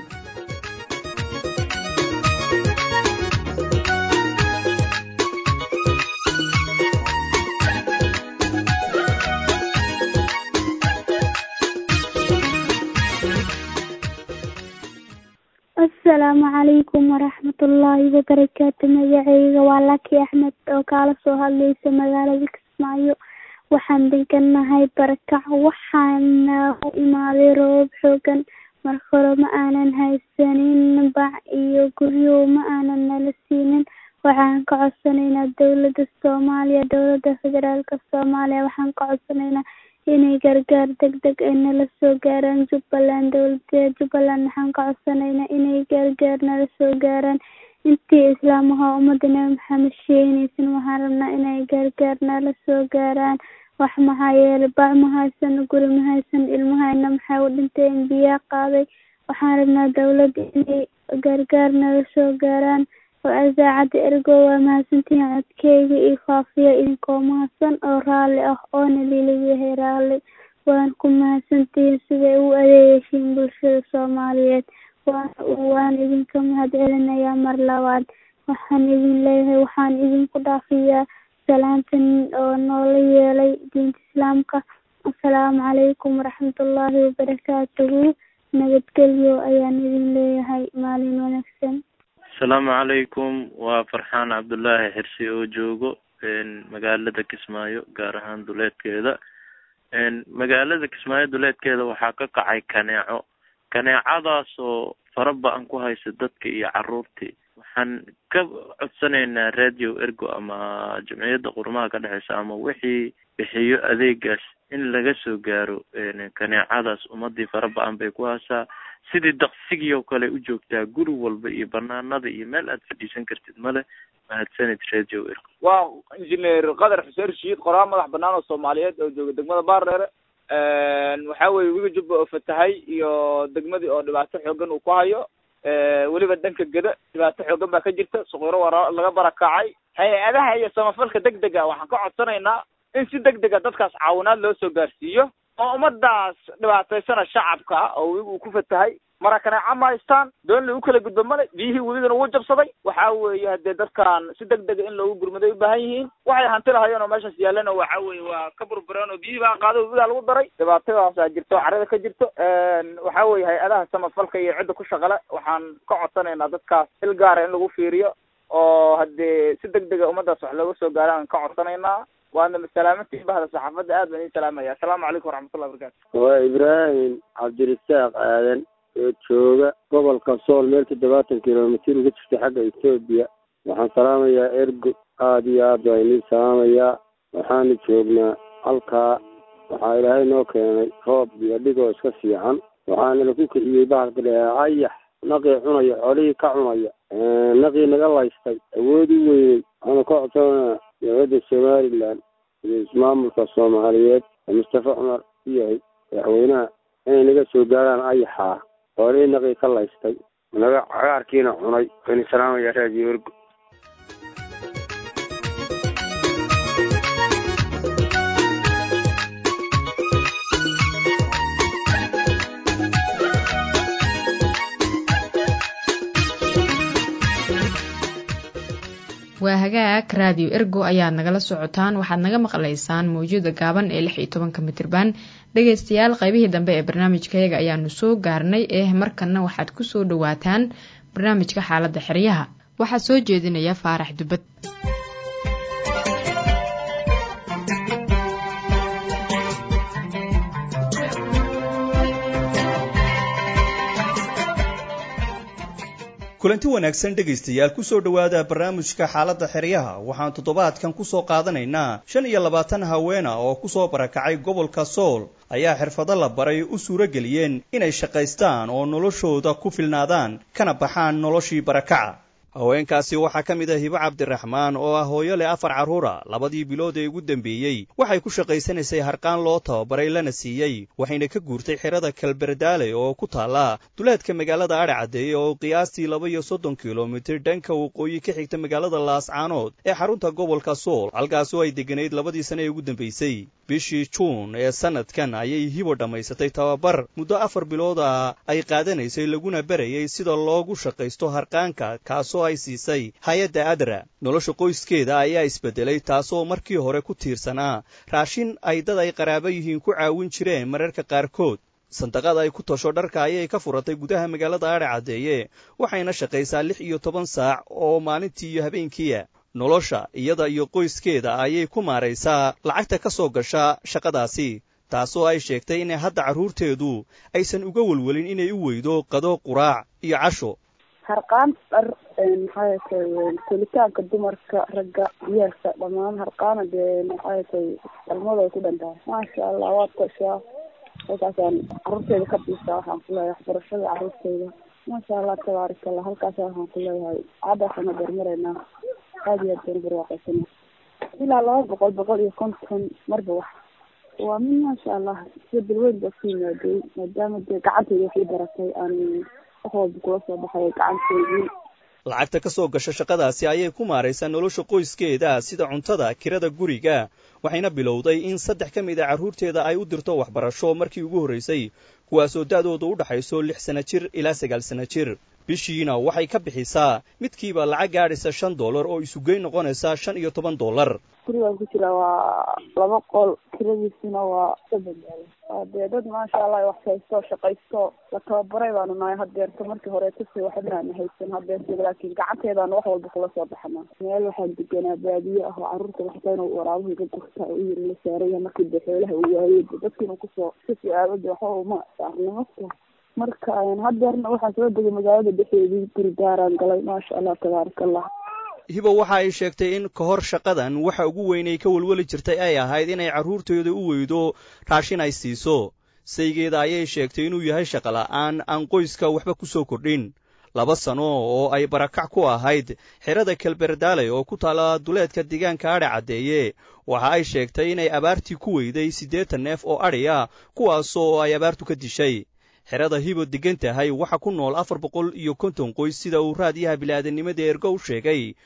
asalaamu calaykum waraxmatullaahi wabarakaatu magaceyga waa laki axmed oo kaala soo hadlaysa magaalada kismaayo waxaan deganahay barakac waxaana u imaaday roobab xoogan marka hore ma aanan haysanin bac iyo guryo ma aanan nala siinin waxaan ka codsanaynaa dowladda soomaaliya dowladda federaalka soomaaliya waxaan ka codsanaynaa inay gargaar deg deg ay nala soo gaaraan jubbaland dowladda jubbaland waxaan ka codsanaynaa inay gargaar nala soo gaaraan intii islaamaha ummadda nebi maxamed sheegnaysan waxaan rabnaa inay gargaar nala soo gaaraan wax maxaa yeelay bac ma haysan guri ma haysan ilmahayna maxay u dhinteen biyaa qaaday waxaan rabnaa dowladda inay gargaar nala soo gaaraan oo idaacadda ergo waa mahadsantihiin codkeyga iyo faafiya idinkoo mahadsan oo raalli ah oona liliyahay raalli waan ku mahadsantihiin siday u adeegeyshiin bulshada soomaaliyeed waan idinka mahad celinayaa mar labaad waxaan idin leeyahay waxaan idinku dhaafiyaa salaantan oo noola yeelay diinta islaamka assalaamu calaykum waraxmatullaahi wabarakaatuhu nabadgelyo ayaan idin leeyahay maalin wanaagsan asalaamu calaykum waa farxaan cabdullaahi xirsi oo joogo magaalada kismaayo gaar ahaan duleedkeeda magaalada kismaayo duleedkeeda waxaa ka kacay kaneeco kaneecadaasoo fara ba-an ku haysa dadka iyo caruurtii waxaan ka codsanaynaa radio ergo ama jamciyadda qurmaha ka dhexeysa ama wixii bixiyo adeegaas in laga soo gaaro kaneecadaas ummadii fara ba-an bay ku haysaa sidii daqsigii oo kale u joogtaa guri walba iyo banaanada iyo meel aad fadhiisan kartid male mahadsanid radio ergo waa injineer qadar xuseen rashiid qoraal madax banaan oo soomaaliyeed oo jooga degmada baardheere waxa weye wiga jubba oo fatahay iyo degmadii oo dhibaato xoogan uu ku hayo weliba dhanka geda dhibaato xoogan baa ka jirta suqiro waa laga barakacay hay-adaha iyo samafalka deg dega waxaan ka codsanaynaa in si deg dega dadkaas caawinaad loo soo gaarsiiyo oo ummadaas dhibaataysana shacabka oo wiga uu ku fatahay marakaneeca ma haystaan doon lagu kala gudbo male biyihii webigana wuu jabsaday waxa weeye hadee dadkan si deg dega in loogu gurmaday u baahan yihiin waxay hanti lahayeen oo meeshaas yaalana waxa weeye waa ka burbureen oo biyihii baa qaaday webigaa lagu daray dhibaatadaasaa jirto oo carada ka jirto waxa weeye hay-adaha samafalka iyo cidda ku shaqale waxaan ka codsanaynaa dadkaas il gaara in lagu fiiriyo oo haddee si deg dega ummadaas wax looga soo gaaraan ka codsanaynaa waadna salaamantii bahda saxaafadda aad baan idin salaamaya assalaamu calaykum waraxmatullahi wabarakatu waa ibraahim cabdirasaaq aadan oo jooga gobolka sool meel toddobaatan kilomitir uga jirta xagga etoobiya waxaan salaamayaa ergo aada iyo aad baa idin salaamayaa waxaanu joognaa halkaa waxaa ilaahay noo keenay roob iyo dhigoo iska fiican waxaana laku kiciyey bahalka dhahaa ayax naqii cunaya xoolihii ka cunaya naqii naga laystay awood u weyney waxaanu ka codsanaa dowladda somalilan iyo ismaamulka soomaaliyeed oo mustafa cumar u yahay madaxweynaha inay naga soo gaaraan ayaxaa xoolihii naqii ka laystay naga cagaarkiina cunay waxaynu salaamayaa raadiyo ergo waa hagaag raadiyo ergo ayaad nagala socotaan waxaad naga maqlaysaan mawjada gaaban ee lix iyo tobanka mitirban dhegaystayaal qaybihii dambe ee barnaamijkayaga ayaanu soo gaarnay eh markanna waxaad ku soo dhowaataan barnaamijka xaaladda xeryaha waxaa soo jeedinaya faarax dubad kulanti wanaagsan dhegaystayaal kusoo dhowaada barnaamijka xaaladda xeryaha waxaan toddobaadkan kusoo qaadanaynaa shan iyo labaatan haweena oo kusoo barakacay gobolka sool ayaa xirfado la baray u suuro geliyeen inay shaqaystaan oo noloshooda ku filnaadaan kana baxaan noloshii barakaca haweenkaasi waxaa ka mid ah hibo cabdiraxmaan oo ah hooyo leh afar carruura labadii bilood ee ugu dambeeyey waxay ku shaqaysanaysay harqaan loo tababaray lana siiyey waxayna ka guurtay xerada kalberdaale oo ku taalla duleedka magaalada adhe caddeeye oo qiyaastii laba iyo soddon kilomitir dhanka waqooyi ka xigta magaalada laascaanood ee xarunta gobolka sool halkaasoo ay degganayd labadii sane ee ugu dambaysay bishii juun ee sannadkan ayay hibo dhammaysatay tababar muddo afar bilood ah ay qaadanaysay laguna barayay sida loogu shaqaysto harqaanka kaasoo ay siisay hay-adda adra nolosha qoyskeeda ayaa isbeddelay taasoo markii hore ku tiirsanaa raashin ay dad ay qaraabo yihiin ku caawin jireen mararka qaarkood sandaqada ay ku tasho dharka ayay ka furatay gudaha magaalada adhe caddeeye waxayna shaqaysaa lix iyo toban saac oo maalintii iyo habeenkiia nolosha iyada iyo qoyskeeda ayay ku maaraysaa lacagta ka soo gasha shaqadaasi taasoo ay sheegtay in hadda carruurteedu aysan uga welwelin inay u weydo qado quraac iyo casho harqaan dhar maxay tay kulitaanka dumarka ragga yeelka dhammaan harqaana dee maxay tay dhalmadu ay ku dhantahay maasha allah waad tashaa halkaasaan carruurteeda ka biisaa waxaan ku leeyahay waxbarashada carruurteeda maasha allah tabaarak allah halkaasa waxaan ku leeyahay caddaasana darmaraynaa aada iyo aad baan barwaaqaysana ilaa laba boqol boqol iyo konton marba wax waa min maasha allah sida bilweyn baa ku yimaadey maadaama dee gacanteeda waxay baratay aan wax walba kula soo baxay gacanteedii lacagta ka soo gasha shaqadaasi ayay ku maaraysaa nolosha qoyskeeda sida cuntada kirada guriga waxayna bilowday in saddex ka mid a carruurteeda ay u dirto waxbarasho markii ugu horraysay kuwaasoo da'dooda u dhaxayso lix sana jir ilaa sagaal sana jir bishiina waxay ka bixisaa midkiiba lacag gaadhaysa shan dollar oo isugeyn noqonaysa shan iyo toban dollar gurigaan ku jira waa laba qol kiradiisuna waa sabadaal waa dee dad maasha allah wax haysto shaqaysto la tababaray baanu nahay hadeerta markii hore tasi waxbanaana haysan hadeerta laakiin gacanteedaana wax walba kula soo baxana meel waxaan deganaa baadiye ah oo carruurta waxta inuu waraabuhu iga gurta u yiri la saaraya markii dee xoolaha uu waayey dadkiina kusoo kasi aadade waxba uma saarnimasta marka hadeerna waxaan soo degay magaalada dhexeedii guri daaraan galay maasha allah tabaaraka allah hibo waxa ay sheegtay in ka hor shaqadan waxa ugu weynay ka welweli jirtay ay ahayd inay carruurteeda u weydo raashin ay siiso saygeeda ayay sheegtay inuu yahay shaqola'aan aan qoyska waxba ku soo kordhin laba sano oo ay barakac ku ahayd xerada kelberdaale oo ku taalla duleedka deegaanka adhe caddeeye waxa ay sheegtay inay abaartii ku weyday siddeetan neef oo adhi ah kuwaasoo ay abaartu ka dishay xerada hibo degan tahay waxa ku nool afar boqol iyo konton qoys sida uu raadiyaha bilaadanimada ergo u sheegay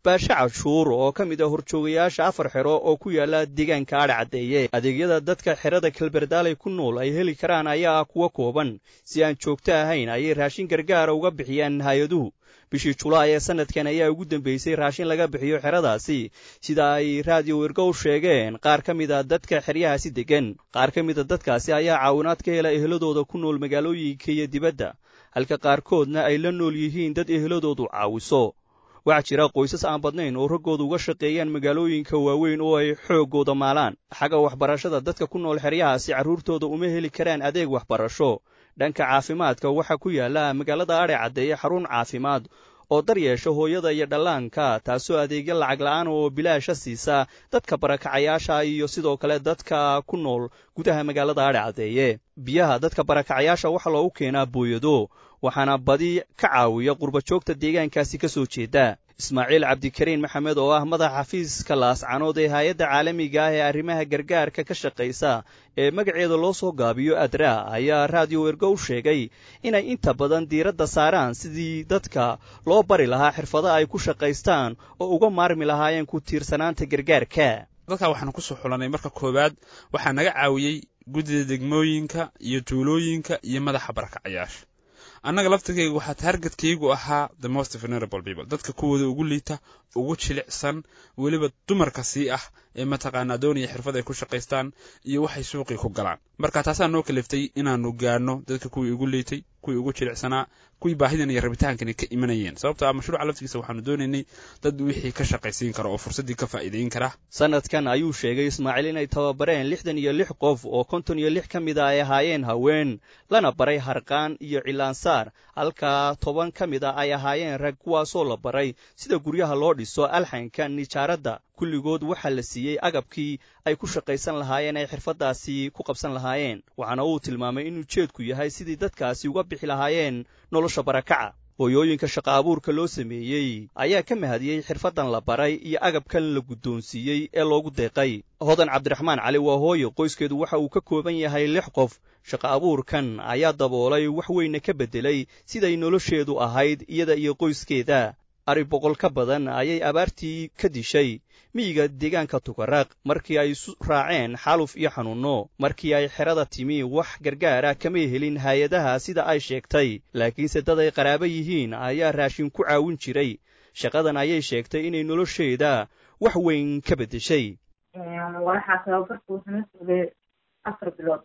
baashe cashuur oo ka mid ah horjoogayaasha afar xero oo ku yaala deegaanka adhe caddeeye adeegyada dadka xerada kelberdaaley ku nool ay heli karaan ayaa ah kuwa kooban si aan joogto ahayn ayay raashin gargaara uga bixiyaan hay-aduhu bishii julaay ee sanadkan ayaa ugu dambeysay raashin laga bixiyo xeradaasi sida ay raadiyo wergow sheegeen qaar ka mid a dadka xeryahaasi deggan qaar ka mid a dadkaasi ayaa caawinaad ka hela eheladooda ku nool magaalooyinka iyo dibadda halka qaarkoodna ay la nool yihiin dad eheladoodu caawiso waxaa jira qoysas aan badnayn oo raggooda uga shaqeeyaan magaalooyinka waaweyn oo ay xooggooda maalaan xagga waxbarashada dadka ku nool xeryahaasi carruurtooda uma heli karaan adeeg waxbarasho dhanka caafimaadka waxaa ku yaalla magaalada adhe caddeeye xarun caafimaad oo dar yeesha hooyada iyo dhallaanka taasoo adeegyo lacag la'aan oo bilaasha siisa dadka barakacayaasha iyo sidoo kale dadka ku nool gudaha magaalada adhe caddeeye biyaha dadka barakacayaasha waxaa loogu keenaa booyado waxaana badi ka caawiya qurbajoogta deegaankaasi ka soo jeeda ismaaciil cabdikariin maxamed oo ah madaxa xafiiska laascanood ee hay-adda caalamiga ah ee arrimaha gargaarka ka shaqaysa ee magaceeda loo soo gaabiyo adra ayaa raadiyo wergo u sheegay inay inta badan diiradda saaraan sidii dadka loo bari lahaa xirfado ay ku shaqaystaan oo uga maarmi lahaayeen ku tiirsanaanta gargaarka dadka waxaanu ku soo xulanay marka koowaad waxaa naga caawiyey guddida degmooyinka iyo tuulooyinka iyo madaxa barakacayaasha annaga laftirkayga waxaa taargetkaygu ahaa the most venerable people dadka kuwooda ugu liita ugu jilicsan weliba dumarka sii ah ee mataqaanaa doonaya xirfad ay ku shaqaystaan iyo waxay suuqii ku galaan marka taasaa noo kaliftay inaanu gaano dadka kuwii ugu liitay kuwii ugu jilicsanaa kuwii baahidan iyo rabitaankani ka imanayeen sababto ah mashruuca laftigiisa waxaanu doonaynay dad wixii ka shaqaysiin kara oo fursaddii ka faa'iidayn kara sanadkan ayuu sheegay ismaaciil inay tababareen lixdan iyo lix qof oo konton iyo lix ka mid a ay ahaayeen haween lana baray harqaan iyo cilaansaar halka toban ka mid a ay ahaayeen rag kuwaasoo la baray sida guryaha loo dhiso alxanka nijaaradda kulligood waxaa la siiyey agabkii ay ku shaqaysan lahaayeen ay xirfaddaasi ku qabsan lahaayeen waxaana uu tilmaamay in ujeedku yahay sidii dadkaasi uga bixi lahaayeen nolosha barakaca hooyooyinka shaqa abuurka loo sameeyey ayaa ka mahadiyey xirfaddan la baray iyo agabkan la guddoonsiiyey ee loogu deeqay hodan cabdiraxmaan cali waa hooye qoyskeedu waxa uu ka kooban yahay lix qof shaqa abuurkan ayaa daboolay wax weyna ka beddelay siday nolosheedu ahayd iyada iyo qoyskeeda ari boqol ka badan ayay abaartii ka dishay miyiga deegaanka tukaraaq markii ay isu raaceen xaaluf iyo xanuunno markii ay xerada timi wax gargaara kamay helin hay-adaha sida ay sheegtay laakiinse dad ay qaraabo yihiin ayaa raashin ku caawin jiray shaqadan ayay sheegtay inay nolosheeda wax weyn ka beddeshay waxaa tababarka wuxuuna sugay afar bilood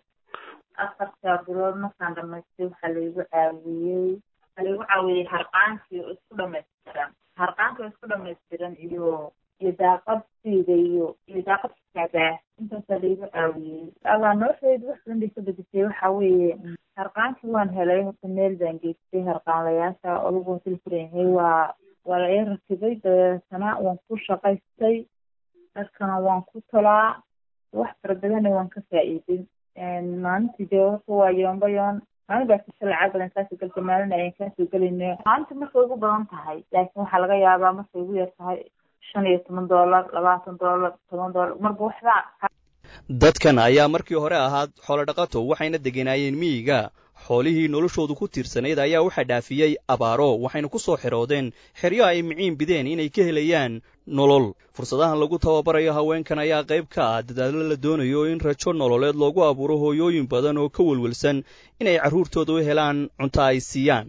afarta bilood markaan dhamaystay waxaa laigu caawiyey waxaa laigu caawiyey harqaankii oo isku dhamaystiran harqaankii oo isku dhamaystiran iyo iyo daaqadsiida iyo iyo daaqad kaadaa intaasaa laigu caawiyey allah nolosheedu wax badan bay ka bedeshay waxa weeye harqaankii waan helay horta meel baan geystay harqaanlayaasha olagu hotel furanyahay waa waa la ii rakibay dabeetana waan ku shaqaystay dharkana waan ku tolaa wax fara badanna waan ka faa'iiday maalintii dee horta waa yoomba yoon maalin baa kasa lacag badan kaasoo galta maalin ayaan kaasoo gelayno maalinta markay ugu badan tahay laakiin waxaa laga yaabaa markay ugu yar tahay shan iyo toban doolar labaatan doolar toban doolar marba waxbaa dadkan ayaa markii hore ahaa xoolodhaqato waxayna degenaayeen miyiga xoolihii noloshoodu ku tiirsanayd ayaa waxaa dhaafiyey abaaro waxayna ku soo xiroodeen xeryo ay miciin bideen inay ka helayaan nolol fursadahan lagu tababarayo haweenkan ayaa qayb ka ah dadaallo la doonayo in rajo nololeed loogu abuuro hooyooyin badan oo ka welwelsan inay carruurtooda u helaan cunto ay siiyaan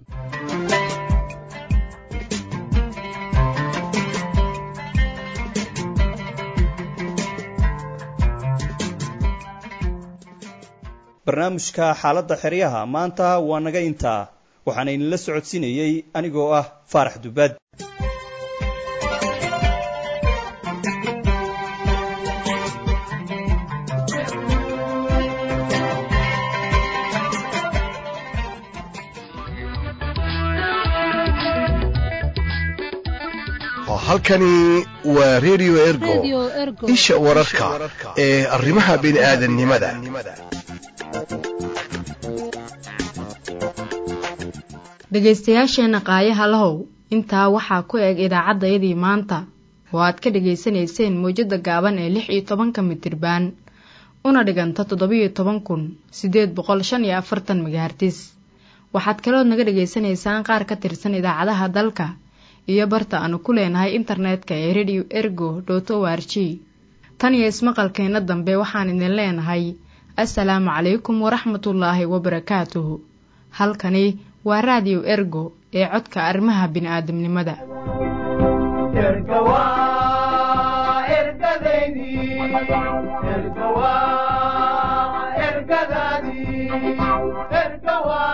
barnaamijka xaaladda xeryaha maanta waa naga intaa waxaana idinla socodsiinayey anigoo ah faarax dubad halkani waa redio ergo isha wararka ee arrimaha bini'aadannimada dhegaystayaasheenna qaayaha lahow intaa waxaa ku eg idaacaddayadii maanta oo aad ka dhegaysanayseen mawjadda gaaban ee lix iyo tobanka mitirbaan una dhiganta toddobiyo toban kun siddeed boqol shan iyo afartan magahartis waxaad kalood naga dhegaysanaysaan qaar ka tirsan idaacadaha dalka iyo barta aanu ku leenahay internetka ee radio ergo dot o r g tan iyo ismaqalkeenna dambe waxaan idin leenahay assalaamu calaykum waraxmatullaahi wabarakaatuhu halkani waa raadiyo ergo ee codka arrimaha bini'aadamnimada ergadaydi ergadaadii ergawa